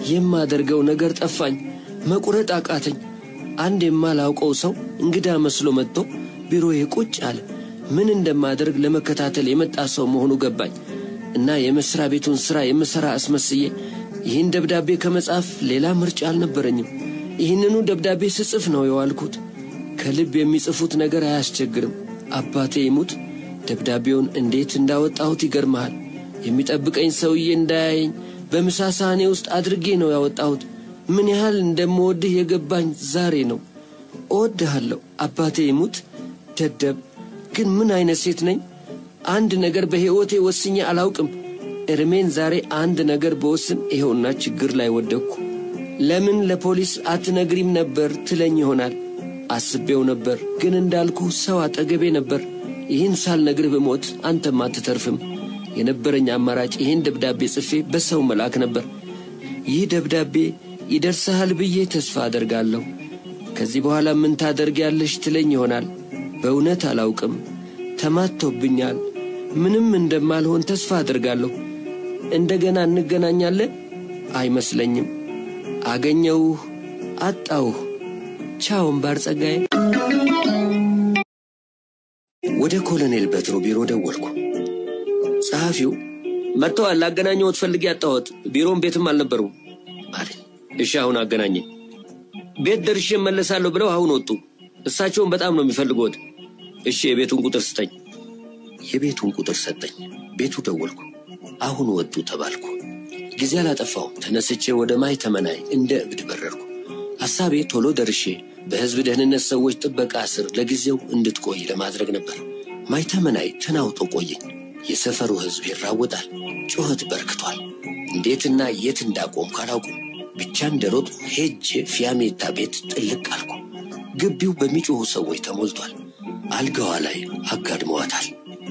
የማደርገው ነገር ጠፋኝ። መቁረጥ አቃተኝ። አንድ የማላውቀው ሰው እንግዳ መስሎ መጥቶ ቢሮዬ ቁጭ አለ። ምን እንደማደርግ ለመከታተል የመጣ ሰው መሆኑ ገባኝ እና የመሥሪያ ቤቱን ሥራ የምሠራ አስመስዬ ይህን ደብዳቤ ከመጻፍ ሌላ ምርጫ አልነበረኝም። ይህንኑ ደብዳቤ ስጽፍ ነው የዋልኩት። ከልብ የሚጽፉት ነገር አያስቸግርም። አባቴ ይሙት ደብዳቤውን እንዴት እንዳወጣሁት ይገርመሃል። የሚጠብቀኝ ሰውዬ እንዳያየኝ በምሳ ሳህኔ ውስጥ አድርጌ ነው ያወጣሁት። ምን ያህል እንደምወድህ የገባኝ ዛሬ ነው። እወድሃለሁ አባቴ ይሙት። ደደብ ግን ምን አይነት ሴት ነኝ? አንድ ነገር በሕይወቴ ወስኜ አላውቅም። እርሜን ዛሬ አንድ ነገር በወስን ይኸውና ችግር ላይ ወደቅኩ። ለምን ለፖሊስ አትነግሪም ነበር ትለኝ ይሆናል። አስቤው ነበር፣ ግን እንዳልኩ ሰው አጠገቤ ነበር። ይህን ሳልነግርህ ብሞት አንተም አትተርፍም። የነበረኝ አማራጭ ይህን ደብዳቤ ጽፌ በሰው መላክ ነበር። ይህ ደብዳቤ ይደርስሃል ብዬ ተስፋ አደርጋለሁ። ከዚህ በኋላ ምን ታደርጊያለሽ ትለኝ ይሆናል። በእውነት አላውቅም። ተማቶብኛል። ምንም እንደማልሆን ተስፋ አደርጋለሁ። እንደገና እንገናኛለን አይመስለኝም። አገኘውህ፣ አጣውህ። ቻው እምባር ጸጋዬ። ወደ ኮሎኔል በትሩ ቢሮ ደወልኩ። ጸሐፊው መጥተዋል፣ ላገናኘዎት ፈልጌ ያጣሁት ቢሮም ቤትም አልነበሩም አለኝ። እሺ አሁን አገናኘኝ። ቤት ደርሼ እመለሳለሁ ብለው አሁን ወጡ። እሳቸውን በጣም ነው የሚፈልጉት። እሺ የቤቱን ቁጥር ስጠኝ። የቤቱን ቁጥር ሰጠኝ። ቤቱ ደወልኩ። አሁን ወጡ ተባልኩ። ጊዜ አላጠፋውም። ተነስቼ ወደ ማይ ተመናይ እንደ እብድ በረርኩ። ሐሳቤ ቶሎ ደርሼ በሕዝብ ደህንነት ሰዎች ጥበቃ ስር ለጊዜው እንድትቆይ ለማድረግ ነበር። ማይ ተመናይ ተናውጦ ቆየኝ። የሰፈሩ ሕዝብ ይራወጣል። ጩኸት በርክቷል። እንዴትና የት እንዳቆምኩ አላውቅም። ብቻ እንደሮጥ ሄጄ ፊያሜታ ቤት ጥልቅ አልኩ። ግቢው በሚጮኹ ሰዎች ተሞልቷል። አልጋዋ ላይ አጋድመዋታል።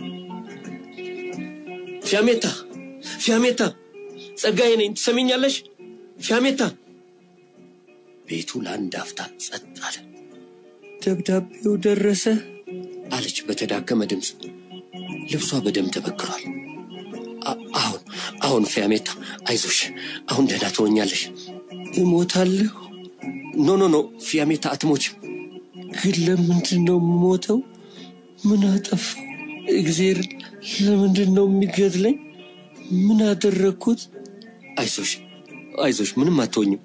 ፊያሜታ ፊያሜታ፣ ጸጋዬ ነኝ፣ ትሰሚኛለሽ? ፊያሜታ። ቤቱ ለአንድ አፍታ ጸጥ አለ። ደብዳቤው ደረሰ አለች በተዳከመ ድምፅ። ልብሷ በደም ተበክሯል። አሁን አሁን ፊያሜታ፣ አይዞሽ፣ አሁን ደህና ትሆኛለሽ። እሞታለሁ? ኖ ኖ ኖ ፊያሜታ፣ አትሞችም። ግን ለምንድን ነው የምሞተው? ምን አጠፋው? እግዜር ለምንድን ነው የሚገድለኝ? ምን አደረግኩት? አይዞሽ አይዞሽ፣ ምንም አትሆኝም።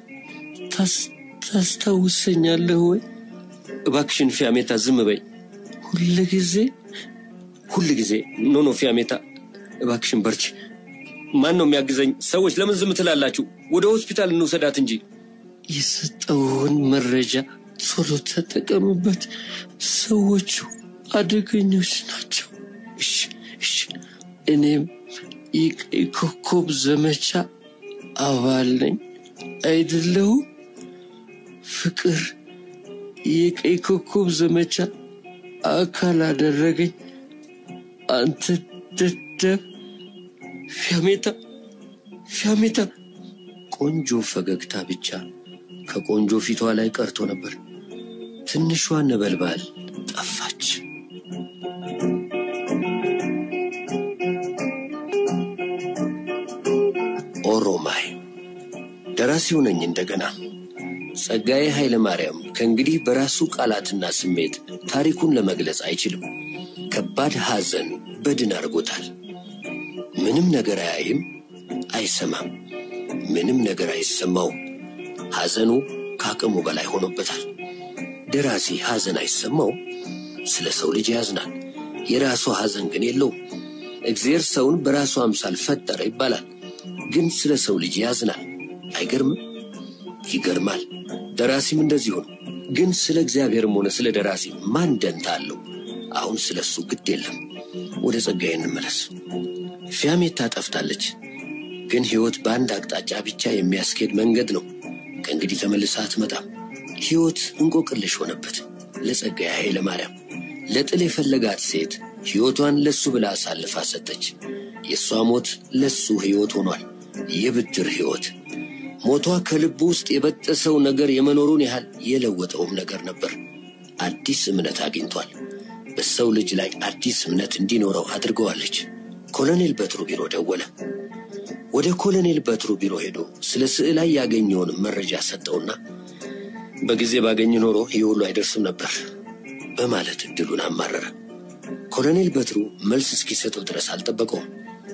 ታስታውሰኛለህ ወይ? እባክሽን ፊያሜታ ዝም በይ። ሁል ጊዜ ሁል ጊዜ ኖ ኖ ፊያሜታ፣ እባክሽን በርቺ። ማን ነው የሚያግዘኝ? ሰዎች ለምን ዝም ትላላችሁ? ወደ ሆስፒታል እንውሰዳት እንጂ። የሰጠውን መረጃ ቶሎ ተጠቀምበት። ሰዎቹ አደገኞች ናቸው። እሺ እሺ። እኔም የቀይ ኮከብ ዘመቻ አባል ነኝ አይደለሁም? ፍቅር የቀይ ኮከብ ዘመቻ አካል አደረገኝ። አንተ ደደብ ፊያሜታ፣ ፊያሜታ። ቆንጆ ፈገግታ ብቻ ከቆንጆ ፊቷ ላይ ቀርቶ ነበር። ትንሿ ነበልባል ጠፋች። ኦሮማይ ደራሲው ነኝ እንደገና። ጸጋዬ ኃይለ ማርያም ከእንግዲህ በራሱ ቃላትና ስሜት ታሪኩን ለመግለጽ አይችልም። ከባድ ሐዘን በድን አድርጎታል። ምንም ነገር አያይም፣ አይሰማም፣ ምንም ነገር አይሰማውም። ሐዘኑ ከአቅሙ በላይ ሆኖበታል። ደራሲ ሐዘን አይሰማውም፣ ስለ ሰው ልጅ ያዝናል። የራሱ ሐዘን ግን የለውም። እግዚአብሔር ሰውን በራሱ አምሳል ፈጠረ ይባላል፣ ግን ስለ ሰው ልጅ ያዝናል። አይገርምም? ይገርማል። ደራሲም እንደዚሁ ነው። ግን ስለ እግዚአብሔርም ሆነ ስለ ደራሲ ማን ደንታ አለው? አሁን ስለ እሱ ግድ የለም። ወደ ጸጋዬ እንመለስ። ፊያሜታ ጠፍታለች፣ ግን ሕይወት በአንድ አቅጣጫ ብቻ የሚያስኬድ መንገድ ነው። ከእንግዲህ ተመልሳ አትመጣም። ሕይወት እንቆቅልሽ ሆነበት ለጸጋዬ ኃይለ ማርያም። ለጥል የፈለጋት ሴት ሕይወቷን ለሱ ብላ አሳልፋ ሰጠች። የእሷ ሞት ለሱ ሕይወት ሆኗል፣ የብድር ሕይወት። ሞቷ ከልቡ ውስጥ የበጠሰው ነገር የመኖሩን ያህል የለወጠውም ነገር ነበር። አዲስ እምነት አግኝቷል። በሰው ልጅ ላይ አዲስ እምነት እንዲኖረው አድርገዋለች። ኮሎኔል በትሩ ቢሮ ደወለ። ወደ ኮሎኔል በትሩ ቢሮ ሄዶ ስለ ስዕላይ ያገኘውን መረጃ ሰጠውና በጊዜ ባገኝ ኖሮ ይህ ሁሉ አይደርስም ነበር በማለት እድሉን አማረረ። ኮሎኔል በትሩ መልስ እስኪሰጠው ድረስ አልጠበቀውም።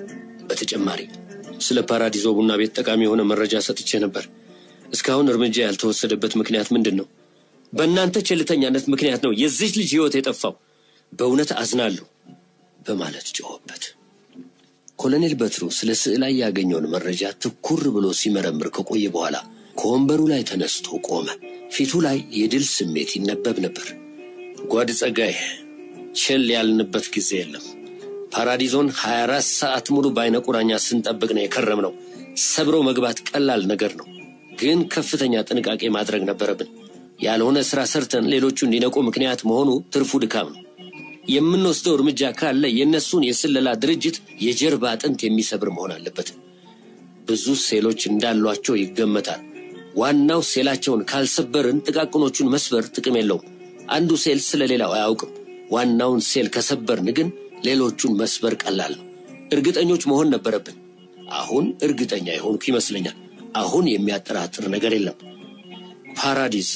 በተጨማሪ ስለ ፓራዲዞ ቡና ቤት ጠቃሚ የሆነ መረጃ ሰጥቼ ነበር። እስካሁን እርምጃ ያልተወሰደበት ምክንያት ምንድን ነው? በእናንተ ቸልተኛነት ምክንያት ነው የዚች ልጅ ሕይወት የጠፋው። በእውነት አዝናለሁ በማለት ጮኸበት። ኮሎኔል በትሩ ስለ ስዕላይ ያገኘውን መረጃ ትኩር ብሎ ሲመረምር ከቆየ በኋላ ከወንበሩ ላይ ተነስቶ ቆመ። ፊቱ ላይ የድል ስሜት ይነበብ ነበር። ጓድ ጸጋዬ፣ ቸል ያልንበት ጊዜ የለም። ፓራዲዞን 24 ሰዓት ሙሉ በአይነ ቁራኛ ስንጠብቅ ነው የከረም ነው። ሰብሮ መግባት ቀላል ነገር ነው፣ ግን ከፍተኛ ጥንቃቄ ማድረግ ነበረብን። ያልሆነ ስራ ሰርተን ሌሎቹ እንዲነቁ ምክንያት መሆኑ ትርፉ ድካም ነው። የምንወስደው እርምጃ ካለ የእነሱን የስለላ ድርጅት የጀርባ አጥንት የሚሰብር መሆን አለበት። ብዙ ሴሎች እንዳሏቸው ይገመታል። ዋናው ሴላቸውን ካልሰበርን ጥቃቅኖቹን መስበር ጥቅም የለውም። አንዱ ሴል ስለ ሌላው አያውቅም። ዋናውን ሴል ከሰበርን ግን ሌሎቹን መስበር ቀላል ነው። እርግጠኞች መሆን ነበረብን። አሁን እርግጠኛ የሆንኩ ይመስለኛል። አሁን የሚያጠራጥር ነገር የለም። ፓራዲሶ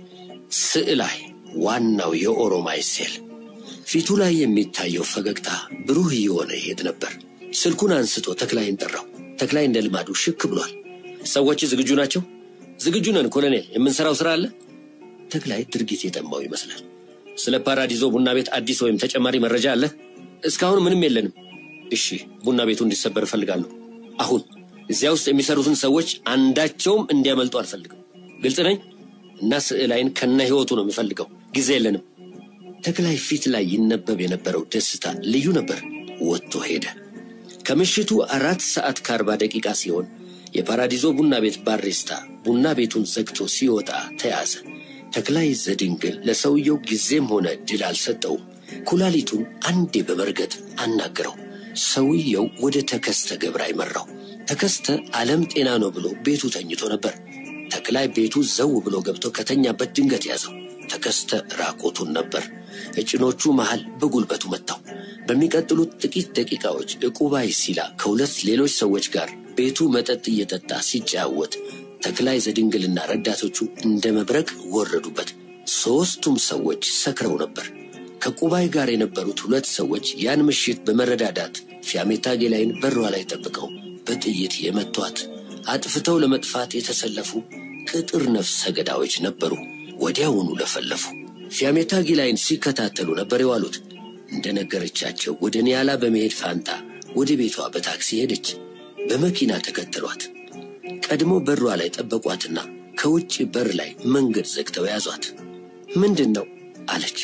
ስዕላይ ዋናው የኦሮማይ ሴል ፊቱ ላይ የሚታየው ፈገግታ ብሩህ እየሆነ ይሄድ ነበር። ስልኩን አንስቶ ተክላይን ጠራው። ተክላይ እንደ ልማዱ ሽክ ብሏል። ሰዎች ዝግጁ ናቸው? ዝግጁ ነን ኮሎኔል። የምንሰራው ስራ አለ። ተክላይ ድርጊት የጠማው ይመስላል። ስለ ፓራዲዞ ቡና ቤት አዲስ ወይም ተጨማሪ መረጃ አለ? እስካሁን ምንም የለንም። እሺ፣ ቡና ቤቱ እንዲሰበር እፈልጋለሁ። አሁን እዚያ ውስጥ የሚሰሩትን ሰዎች አንዳቸውም እንዲያመልጡ አልፈልግም። ግልጽ ነኝ እና ስዕላይን ከነ ህይወቱ ነው የምፈልገው። ጊዜ የለንም። ተክላይ ፊት ላይ ይነበብ የነበረው ደስታ ልዩ ነበር። ወጥቶ ሄደ። ከምሽቱ አራት ሰዓት ከአርባ ደቂቃ ሲሆን የፓራዲዞ ቡና ቤት ባሪስታ ቡና ቤቱን ዘግቶ ሲወጣ ተያዘ። ተክላይ ዘድንግል ለሰውየው ጊዜም ሆነ ድል አልሰጠውም። ኩላሊቱን አንዴ በመርገጥ አናገረው። ሰውየው ወደ ተከስተ ገብራይ መራው። ተከስተ ዓለም ጤና ነው ብሎ ቤቱ ተኝቶ ነበር። ተክላይ ቤቱ ዘው ብሎ ገብቶ ከተኛበት ድንገት ያዘው። ተከስተ ራቆቱን ነበር። እጭኖቹ መሃል በጉልበቱ መታው። በሚቀጥሉት ጥቂት ደቂቃዎች ዕቁባይ ሲላ ከሁለት ሌሎች ሰዎች ጋር ቤቱ መጠጥ እየጠጣ ሲጫወት ተክላይ ዘድንግልና ረዳቶቹ እንደ መብረቅ ወረዱበት። ሦስቱም ሰዎች ሰክረው ነበር። ከቁባይ ጋር የነበሩት ሁለት ሰዎች ያን ምሽት በመረዳዳት ፊያሜታ ጌላይን በሯ ላይ ጠብቀው በጥይት የመቷት አጥፍተው ለመጥፋት የተሰለፉ ቅጥር ነፍሰ ገዳዮች ነበሩ። ወዲያውኑ ለፈለፉ። ፊያሜታ ጌላይን ሲከታተሉ ነበር የዋሉት። እንደነገረቻቸው ወደ ኒያላ በመሄድ ፋንታ ወደ ቤቷ በታክሲ ሄደች። በመኪና ተከተሏት። ቀድሞ በሯ ላይ ጠበቋትና ከውጭ በር ላይ መንገድ ዘግተው ያዟት። ምንድን ነው አለች።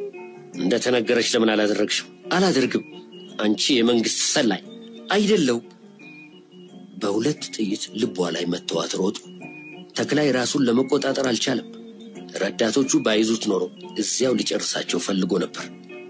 እንደተነገረች ለምን አላደረግሽም? አላደርግም። አንቺ የመንግስት ሰላይ አይደለው። በሁለት ጥይት ልቧ ላይ መተዋት ሮጡ። ተክላይ ራሱን ለመቆጣጠር አልቻለም። ረዳቶቹ ባይዙት ኖሮ እዚያው ሊጨርሳቸው ፈልጎ ነበር።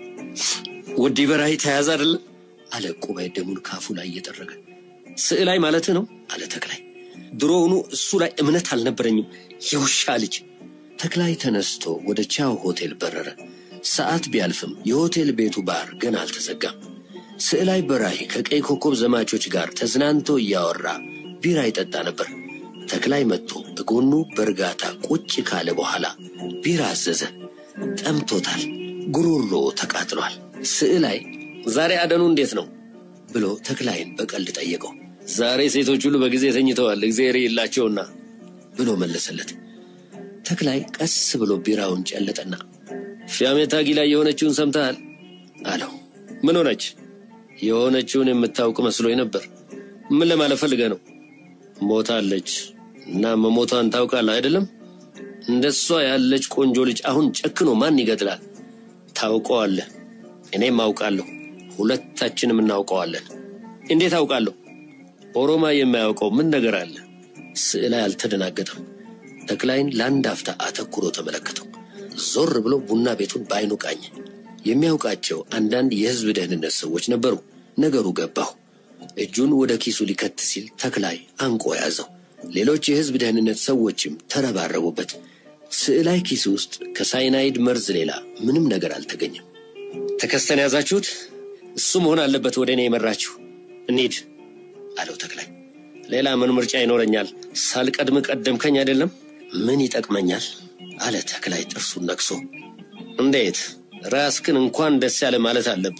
ወዲ በራይ ተያዘ አይደለም አለ ቁባይ ደሙን ካፉ ላይ እየጠረገ። ስዕላይ ማለት ነው አለ ተክላይ። ድሮውኑ እሱ ላይ እምነት አልነበረኝም የውሻ ልጅ። ተክላይ ተነስቶ ወደ ቻው ሆቴል በረረ። ሰዓት ቢያልፍም የሆቴል ቤቱ ባር ገና አልተዘጋም። ስዕላይ በራይ ከቀይ ኮከብ ዘማቾች ጋር ተዝናንቶ እያወራ ቢራ ይጠጣ ነበር። ተክላይ መጥቶ እጎኑ በእርጋታ ቁጭ ካለ በኋላ ቢራ አዘዘ። ጠምቶታል፣ ጉሮሮ ተቃጥሏል። ስዕላይ ዛሬ አደኑ እንዴት ነው ብሎ ተክላይን በቀልድ ጠየቀው። ዛሬ ሴቶች ሁሉ በጊዜ ተኝተዋል፣ እግዚአብሔር የላቸውና ብሎ መለሰለት። ተክላይ ቀስ ብሎ ቢራውን ጨለጠና ፊያሜታ ጊላይ የሆነችውን ሰምተሃል አለው። ምን ሆነች? የሆነችውን የምታውቅ መስሎኝ ነበር። ምን ለማለት ፈልገህ ነው? ሞታለች እና መሞቷን ታውቃለህ አይደለም? እንደሷ ያለች ቆንጆ ልጅ አሁን ጨክኖ ማን ይገድላል? ታውቀዋለህ፣ እኔም አውቃለሁ፣ ሁለታችንም እናውቀዋለን። እንዴት አውቃለሁ? ኦሮማ የማያውቀው ምን ነገር አለ? ስዕላይ አልተደናገጠም። ተክላይን ለአንድ አፍታ አተኩሮ ተመለከተው። ዞር ብሎ ቡና ቤቱን በአይኑ ቃኘ። የሚያውቃቸው አንዳንድ የህዝብ ደህንነት ሰዎች ነበሩ። ነገሩ ገባሁ። እጁን ወደ ኪሱ ሊከት ሲል ተክላይ አንቆ ያዘው። ሌሎች የህዝብ ደህንነት ሰዎችም ተረባረቡበት። ስዕላይ ኪስ ውስጥ ከሳይናይድ መርዝ ሌላ ምንም ነገር አልተገኘም። ተከስተን ያዛችሁት? እሱ መሆን አለበት ወደ እኔ የመራችሁ። እንሂድ አለው ተክላይ። ሌላ ምን ምርጫ ይኖረኛል? ሳልቀድም ቀደምከኝ አይደለም? ምን ይጠቅመኛል? አለ ተክላይ ጥርሱን ነቅሶ። እንዴት ራስክን እንኳን ደስ ያለ ማለት አለብህ።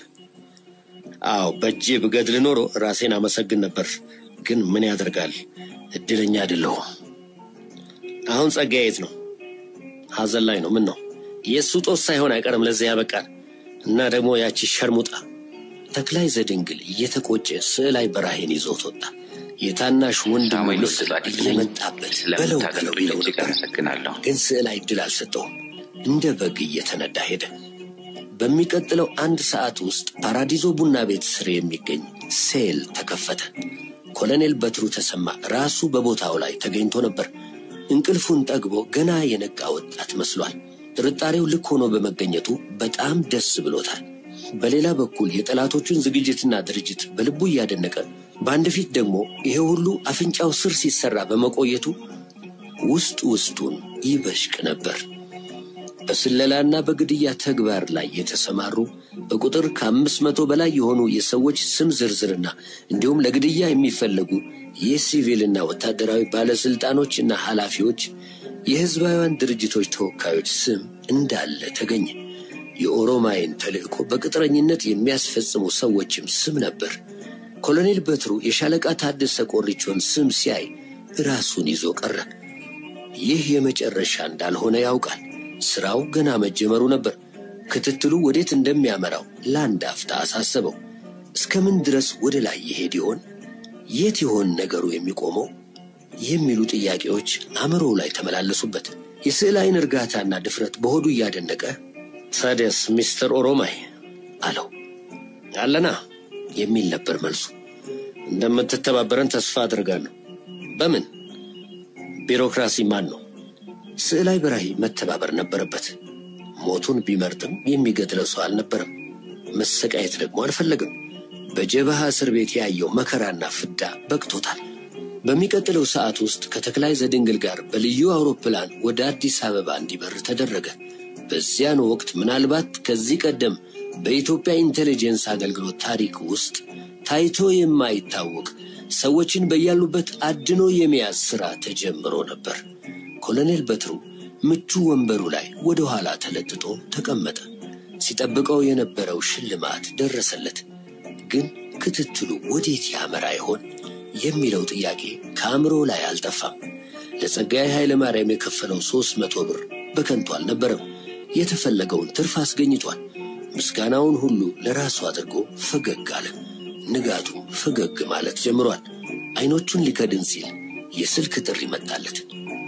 አዎ በእጄ ብገድል ኖሮ ራሴን አመሰግን ነበር። ግን ምን ያደርጋል እድለኛ አይደለሁም። አሁን ጸጋዬ የት ነው? ሐዘን ላይ ነው። ምን ነው የእሱ ጦስ ሳይሆን አይቀርም ለዚያ ያበቃል። እና ደግሞ ያቺ ሸርሙጣ ተክላይ ዘድንግል እየተቆጨ ስዕላይ በራሄን ይዞት ወጣ። የታናሽ ወንድሙ ምስል እየመጣበት በለው በለው ይለው ነበር። ግን ስዕላይ እድል አልሰጠውም። እንደ በግ እየተነዳ ሄደ። በሚቀጥለው አንድ ሰዓት ውስጥ ፓራዲዞ ቡና ቤት ስር የሚገኝ ሴል ተከፈተ። ኮሎኔል በትሩ ተሰማ ራሱ በቦታው ላይ ተገኝቶ ነበር። እንቅልፉን ጠግቦ ገና የነቃ ወጣት መስሏል። ጥርጣሬው ልክ ሆኖ በመገኘቱ በጣም ደስ ብሎታል። በሌላ በኩል የጠላቶቹን ዝግጅትና ድርጅት በልቡ እያደነቀ በአንድ ፊት ደግሞ ይሄ ሁሉ አፍንጫው ስር ሲሰራ በመቆየቱ ውስጥ ውስጡን ይበሽቅ ነበር። በስለላና በግድያ ተግባር ላይ የተሰማሩ በቁጥር ከአምስት መቶ በላይ የሆኑ የሰዎች ስም ዝርዝርና እንዲሁም ለግድያ የሚፈለጉ የሲቪልና ወታደራዊ ባለስልጣኖችና ኃላፊዎች የህዝባውያን ድርጅቶች ተወካዮች ስም እንዳለ ተገኘ። የኦሮማይን ተልእኮ በቅጥረኝነት የሚያስፈጽሙ ሰዎችም ስም ነበር። ኮሎኔል በትሩ የሻለቃ ታደሰ ቆሪቾን ስም ሲያይ ራሱን ይዞ ቀረ። ይህ የመጨረሻ እንዳልሆነ ያውቃል። ስራው ገና መጀመሩ ነበር። ክትትሉ ወዴት እንደሚያመራው ለአንድ አፍታ አሳሰበው። እስከምን ድረስ ወደ ላይ ይሄድ ይሆን? የት ይሆን ነገሩ የሚቆመው? የሚሉ ጥያቄዎች አእምሮው ላይ ተመላለሱበት። የስዕል አይን እርጋታና ድፍረት በሆዱ እያደነቀ ታዲያስ ሚስተር ኦሮማይ አለው። አለና የሚል ነበር መልሱ። እንደምትተባበረን ተስፋ አድርጋለሁ። በምን? ቢሮክራሲ ማን ነው? ስዕላይ በራሂ መተባበር ነበረበት። ሞቱን ቢመርጥም የሚገድለው ሰው አልነበረም። መሰቃየት ደግሞ አልፈለግም። በጀበሃ እስር ቤት ያየው መከራና ፍዳ በቅቶታል። በሚቀጥለው ሰዓት ውስጥ ከተክላይ ዘድንግል ጋር በልዩ አውሮፕላን ወደ አዲስ አበባ እንዲበር ተደረገ። በዚያን ወቅት ምናልባት ከዚህ ቀደም በኢትዮጵያ ኢንቴሊጀንስ አገልግሎት ታሪክ ውስጥ ታይቶ የማይታወቅ ሰዎችን በያሉበት አድኖ የመያዝ ሥራ ተጀምሮ ነበር። ኮሎኔል በትሩ ምቹ ወንበሩ ላይ ወደ ኋላ ተለጥጦ ተቀመጠ። ሲጠብቀው የነበረው ሽልማት ደረሰለት። ግን ክትትሉ ወዴት ያመራ ይሆን የሚለው ጥያቄ ከአእምሮ ላይ አልጠፋም። ለጸጋዬ ኃይለ ማርያም የከፈለው ሦስት መቶ ብር በከንቱ አልነበረም። የተፈለገውን ትርፍ አስገኝቷል። ምስጋናውን ሁሉ ለራሱ አድርጎ ፈገግ አለ። ንጋቱ ፈገግ ማለት ጀምሯል። አይኖቹን ሊከድን ሲል የስልክ ጥሪ መጣለት።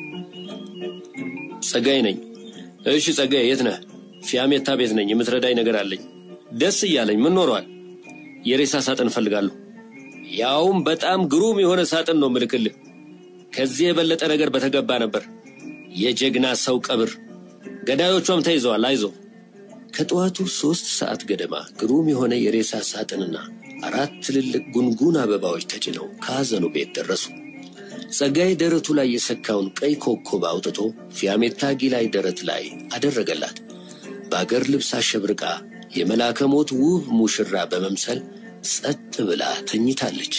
ጸጋዬ ነኝ። እሺ ጸጋዬ፣ የት ነህ? ፊያሜታ ቤት ነኝ። የምትረዳኝ ነገር አለኝ። ደስ እያለኝ ምን ኖሯል? የሬሳ ሳጥን እፈልጋለሁ። ያውም በጣም ግሩም የሆነ ሳጥን ነው ምልክልህ። ከዚህ የበለጠ ነገር በተገባ ነበር። የጀግና ሰው ቀብር። ገዳዮቿም ተይዘዋል። አይዞ። ከጠዋቱ ሦስት ሰዓት ገደማ ግሩም የሆነ የሬሳ ሳጥንና አራት ትልልቅ ጉንጉን አበባዎች ተጭነው ከሐዘኑ ቤት ደረሱ። ጸጋዬ ደረቱ ላይ የሰካውን ቀይ ኮከብ አውጥቶ ፊያሜታ ጊላይ ደረት ላይ አደረገላት። በአገር ልብስ አሸብርቃ የመላከ ሞት ውብ ሙሽራ በመምሰል ጸጥ ብላ ተኝታለች።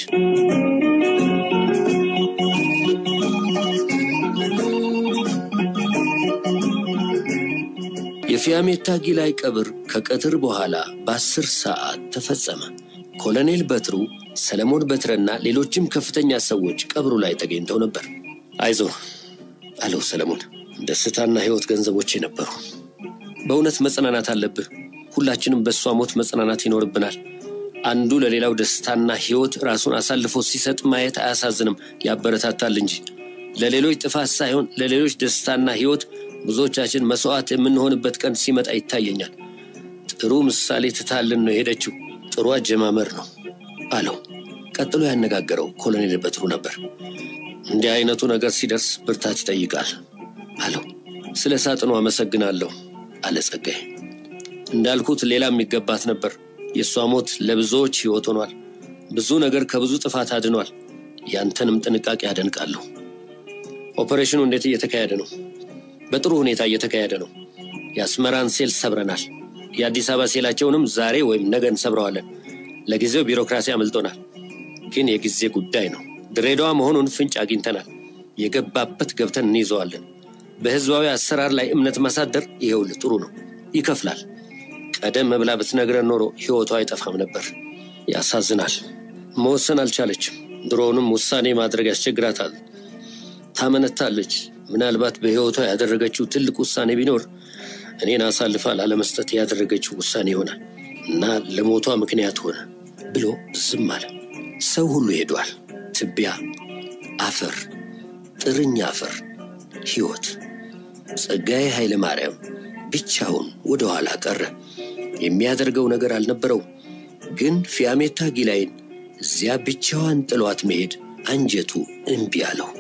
የፊያሜታ ጊላይ ቀብር ከቀትር በኋላ በአስር ሰዓት ተፈጸመ። ኮሎኔል በትሩ፣ ሰለሞን በትረና ሌሎችም ከፍተኛ ሰዎች ቀብሩ ላይ ተገኝተው ነበር። አይዞ አለው ሰለሞን። ደስታና ሕይወት ገንዘቦቼ ነበሩ። በእውነት መጽናናት አለብህ። ሁላችንም በእሷ ሞት መጽናናት ይኖርብናል። አንዱ ለሌላው ደስታና ሕይወት ራሱን አሳልፎ ሲሰጥ ማየት አያሳዝንም፣ ያበረታታል እንጂ ለሌሎች ጥፋት ሳይሆን ለሌሎች ደስታና ሕይወት ብዙዎቻችን መስዋዕት የምንሆንበት ቀን ሲመጣ ይታየኛል። ጥሩ ምሳሌ ትታልን ነው የሄደችው። ጥሩ አጀማመር ነው አለው። ቀጥሎ ያነጋገረው ኮሎኔል በትሩ ነበር። እንዲህ አይነቱ ነገር ሲደርስ ብርታት ይጠይቃል አለው። ስለ ሳጥኑ አመሰግናለሁ አለ ጸጋዬ። እንዳልኩት ሌላ የሚገባት ነበር። የእሷ ሞት ለብዙዎች ሕይወት ሆኗል። ብዙ ነገር ከብዙ ጥፋት አድኗል። ያንተንም ጥንቃቄ አደንቃለሁ። ኦፐሬሽኑ እንዴት እየተካሄደ ነው? በጥሩ ሁኔታ እየተካሄደ ነው። የአስመራን ሴል ሰብረናል። የአዲስ አበባ ሴላቸውንም ዛሬ ወይም ነገ እንሰብረዋለን። ለጊዜው ቢሮክራሲ አመልጦናል፣ ግን የጊዜ ጉዳይ ነው። ድሬዳዋ መሆኑን ፍንጭ አግኝተናል። የገባበት ገብተን እንይዘዋለን። በህዝባዊ አሰራር ላይ እምነት ማሳደር ይኸውልህ ጥሩ ነው፣ ይከፍላል። ቀደም ብላ ብትነግረን ኖሮ ሕይወቷ አይጠፋም ነበር። ያሳዝናል። መወሰን አልቻለችም። ድሮውንም ውሳኔ ማድረግ ያስቸግራታል። ታመነታለች። ምናልባት በሕይወቷ ያደረገችው ትልቅ ውሳኔ ቢኖር እኔን አሳልፋ ላለመስጠት ያደረገችው ውሳኔ ይሆናል እና ለሞቷ ምክንያት ሆነ ብሎ ዝም አለ። ሰው ሁሉ ሄዷል። ትቢያ፣ አፈር፣ ጥርኝ አፈር፣ ሕይወት። ጸጋዬ ኃይለ ማርያም ብቻውን ወደ ኋላ ቀረ። የሚያደርገው ነገር አልነበረው። ግን ፊያሜታ ጊላይን እዚያ ብቻዋን ጥሏት መሄድ አንጀቱ እምቢ አለው።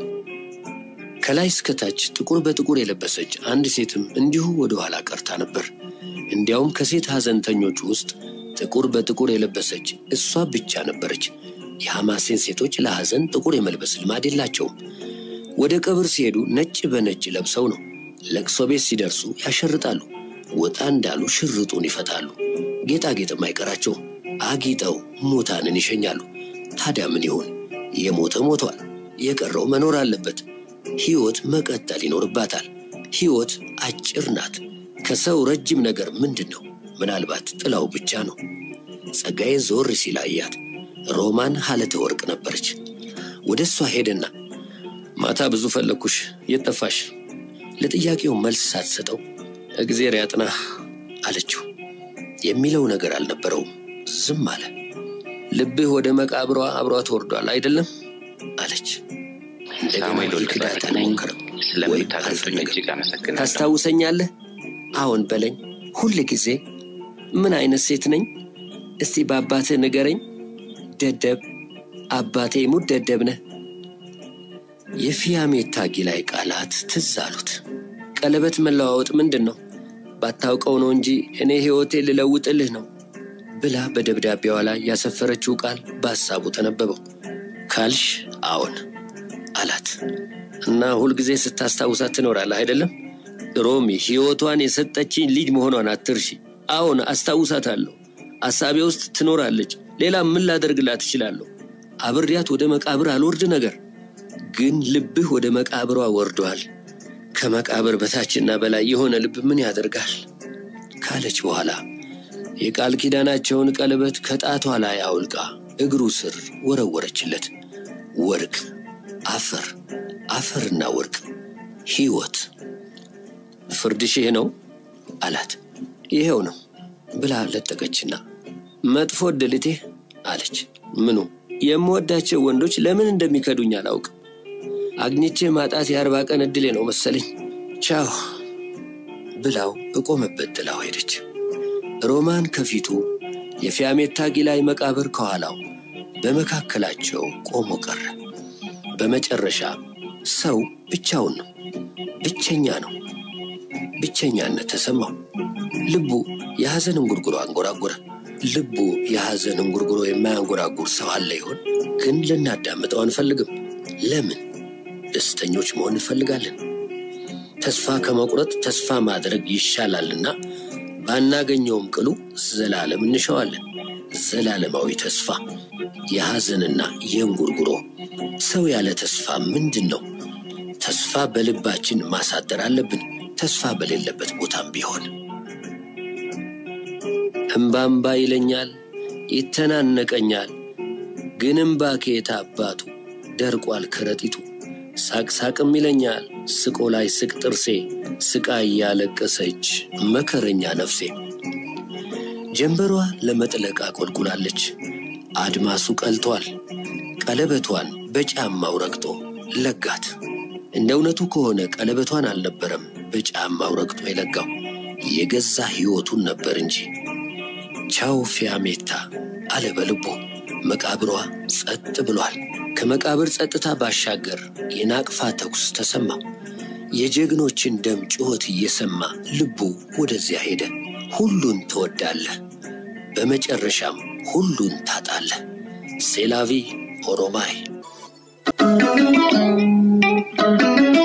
ከላይ እስከታች ጥቁር በጥቁር የለበሰች አንድ ሴትም እንዲሁ ወደ ኋላ ቀርታ ነበር። እንዲያውም ከሴት ሐዘንተኞች ውስጥ ጥቁር በጥቁር የለበሰች እሷ ብቻ ነበረች። የሐማሴን ሴቶች ለሐዘን ጥቁር የመልበስ ልማድ የላቸውም። ወደ ቀብር ሲሄዱ ነጭ በነጭ ለብሰው ነው። ለቅሶ ቤት ሲደርሱ ያሸርጣሉ። ወጣ እንዳሉ ሽርጡን ይፈታሉ። ጌጣጌጥም አይቀራቸውም። አጊጠው ሙታንን ይሸኛሉ። ታዲያ ምን ይሆን? የሞተ ሞቷል። የቀረው መኖር አለበት። ሕይወት መቀጠል ይኖርባታል። ሕይወት አጭር ናት። ከሰው ረጅም ነገር ምንድን ነው? ምናልባት ጥላው ብቻ ነው። ጸጋዬ ዞር ሲል አያት። ሮማን ሀለተ ወርቅ ነበረች። ወደ እሷ ሄደና ማታ ብዙ ፈለግኩሽ፣ የት ጠፋሽ? ለጥያቄው መልስ ሳትሰጠው እግዜር ያጥናህ አለችው። የሚለው ነገር አልነበረውም። ዝም አለ። ልብህ ወደ መቃብሯ አብሯት ወርዷል አይደለም አለች። እንደገና ሊክዳት አልሞከረም ወይም አልፈለገም። ታስታውሰኛለህ? አዎን በለኝ። ሁል ጊዜ ምን አይነት ሴት ነኝ? እስቲ በአባትህ ንገረኝ። ደደብ አባቴ ሙት ደደብ ነህ። የፊያሜታ ጊላይ ቃላት ትዝ አሉት። ቀለበት መለዋወጥ ምንድን ነው? ባታውቀው ነው እንጂ እኔ ሕይወቴ ልለውጥልህ ነው ብላ በደብዳቤዋ ላይ ያሰፈረችው ቃል በሐሳቡ ተነበበው። ካልሽ አዎን አላት እና ሁልጊዜ ስታስታውሳት ትኖራለህ አይደለም? ሮሚ ሕይወቷን የሰጠችኝ ልጅ መሆኗን አትርሺ። አዎን አስታውሳታለሁ። አሳቤ ውስጥ ትኖራለች። ሌላ ምን ላደርግላት እችላለሁ? አብሬያት ወደ መቃብር አልወርድ ነገር ግን ልብህ ወደ መቃብሯ ወርዷል። ከመቃብር በታችና በላይ የሆነ ልብ ምን ያደርጋል ካለች በኋላ የቃል ኪዳናቸውን ቀለበት ከጣቷ ላይ አውልቃ እግሩ ስር ወረወረችለት። ወርቅ፣ አፈር፣ አፈርና ወርቅ፣ ሕይወት። ፍርድሽ ይሄ ነው አላት። ይሄው ነው ብላ ለጠቀችና መጥፎ ዕድልቴ አለች። ምኑ? የምወዳቸው ወንዶች ለምን እንደሚከዱኝ አላውቅም። አግኝቼ ማጣት የአርባ ቀን ዕድሌ ነው መሰለኝ። ቻው ብላው እቆመበት ጥላው ሄደች። ሮማን ከፊቱ የፊያሜታ ጊላይ መቃብር ከኋላው በመካከላቸው ቆሞ ቀረ። በመጨረሻ ሰው ብቻውን ነው፣ ብቸኛ ነው። ብቸኛነት ተሰማው። ልቡ የሐዘን እንጉርጉሮ አንጎራጎረ። ልቡ የሐዘን እንጉርጉሮ የማያንጎራጉር ሰው አለ ይሆን? ግን ልናዳምጠው አንፈልግም። ለምን? ደስተኞች መሆን እንፈልጋለን። ተስፋ ከመቁረጥ ተስፋ ማድረግ ይሻላልና ባናገኘውም ቅሉ ዘላለም እንሸዋለን። ዘላለማዊ ተስፋ፣ የሐዘንና የእንጉርጉሮ ሰው ያለ ተስፋ ምንድን ነው? ተስፋ በልባችን ማሳደር አለብን። ተስፋ በሌለበት ቦታም ቢሆን እምባምባ ይለኛል፣ ይተናነቀኛል። ግን እምባ ከየት አባቱ ደርቋል ከረጢቱ። ሳቅሳቅም ይለኛል ስቆ ላይ ስቅ ጥርሴ ስቃ እያለቀሰች መከረኛ ነፍሴ። ጀንበሯ ለመጥለቅ አቆልቁላለች። አድማሱ ቀልቷል። ቀለበቷን በጫማው ረግጦ ለጋት። እንደ እውነቱ ከሆነ ቀለበቷን አልነበረም በጫማው ረግጦ የለጋው የገዛ ሕይወቱን ነበር እንጂ። ቻው ፊያሜታ አለ በልቡ። መቃብሯ ጸጥ ብሏል። ከመቃብር ጸጥታ ባሻገር የናቅፋ ተኩስ ተሰማ። የጀግኖችን ደም ጩኸት እየሰማ ልቡ ወደዚያ ሄደ። ሁሉን ትወዳለህ፣ በመጨረሻም ሁሉን ታጣለህ። ሴላቪ ኦሮማይ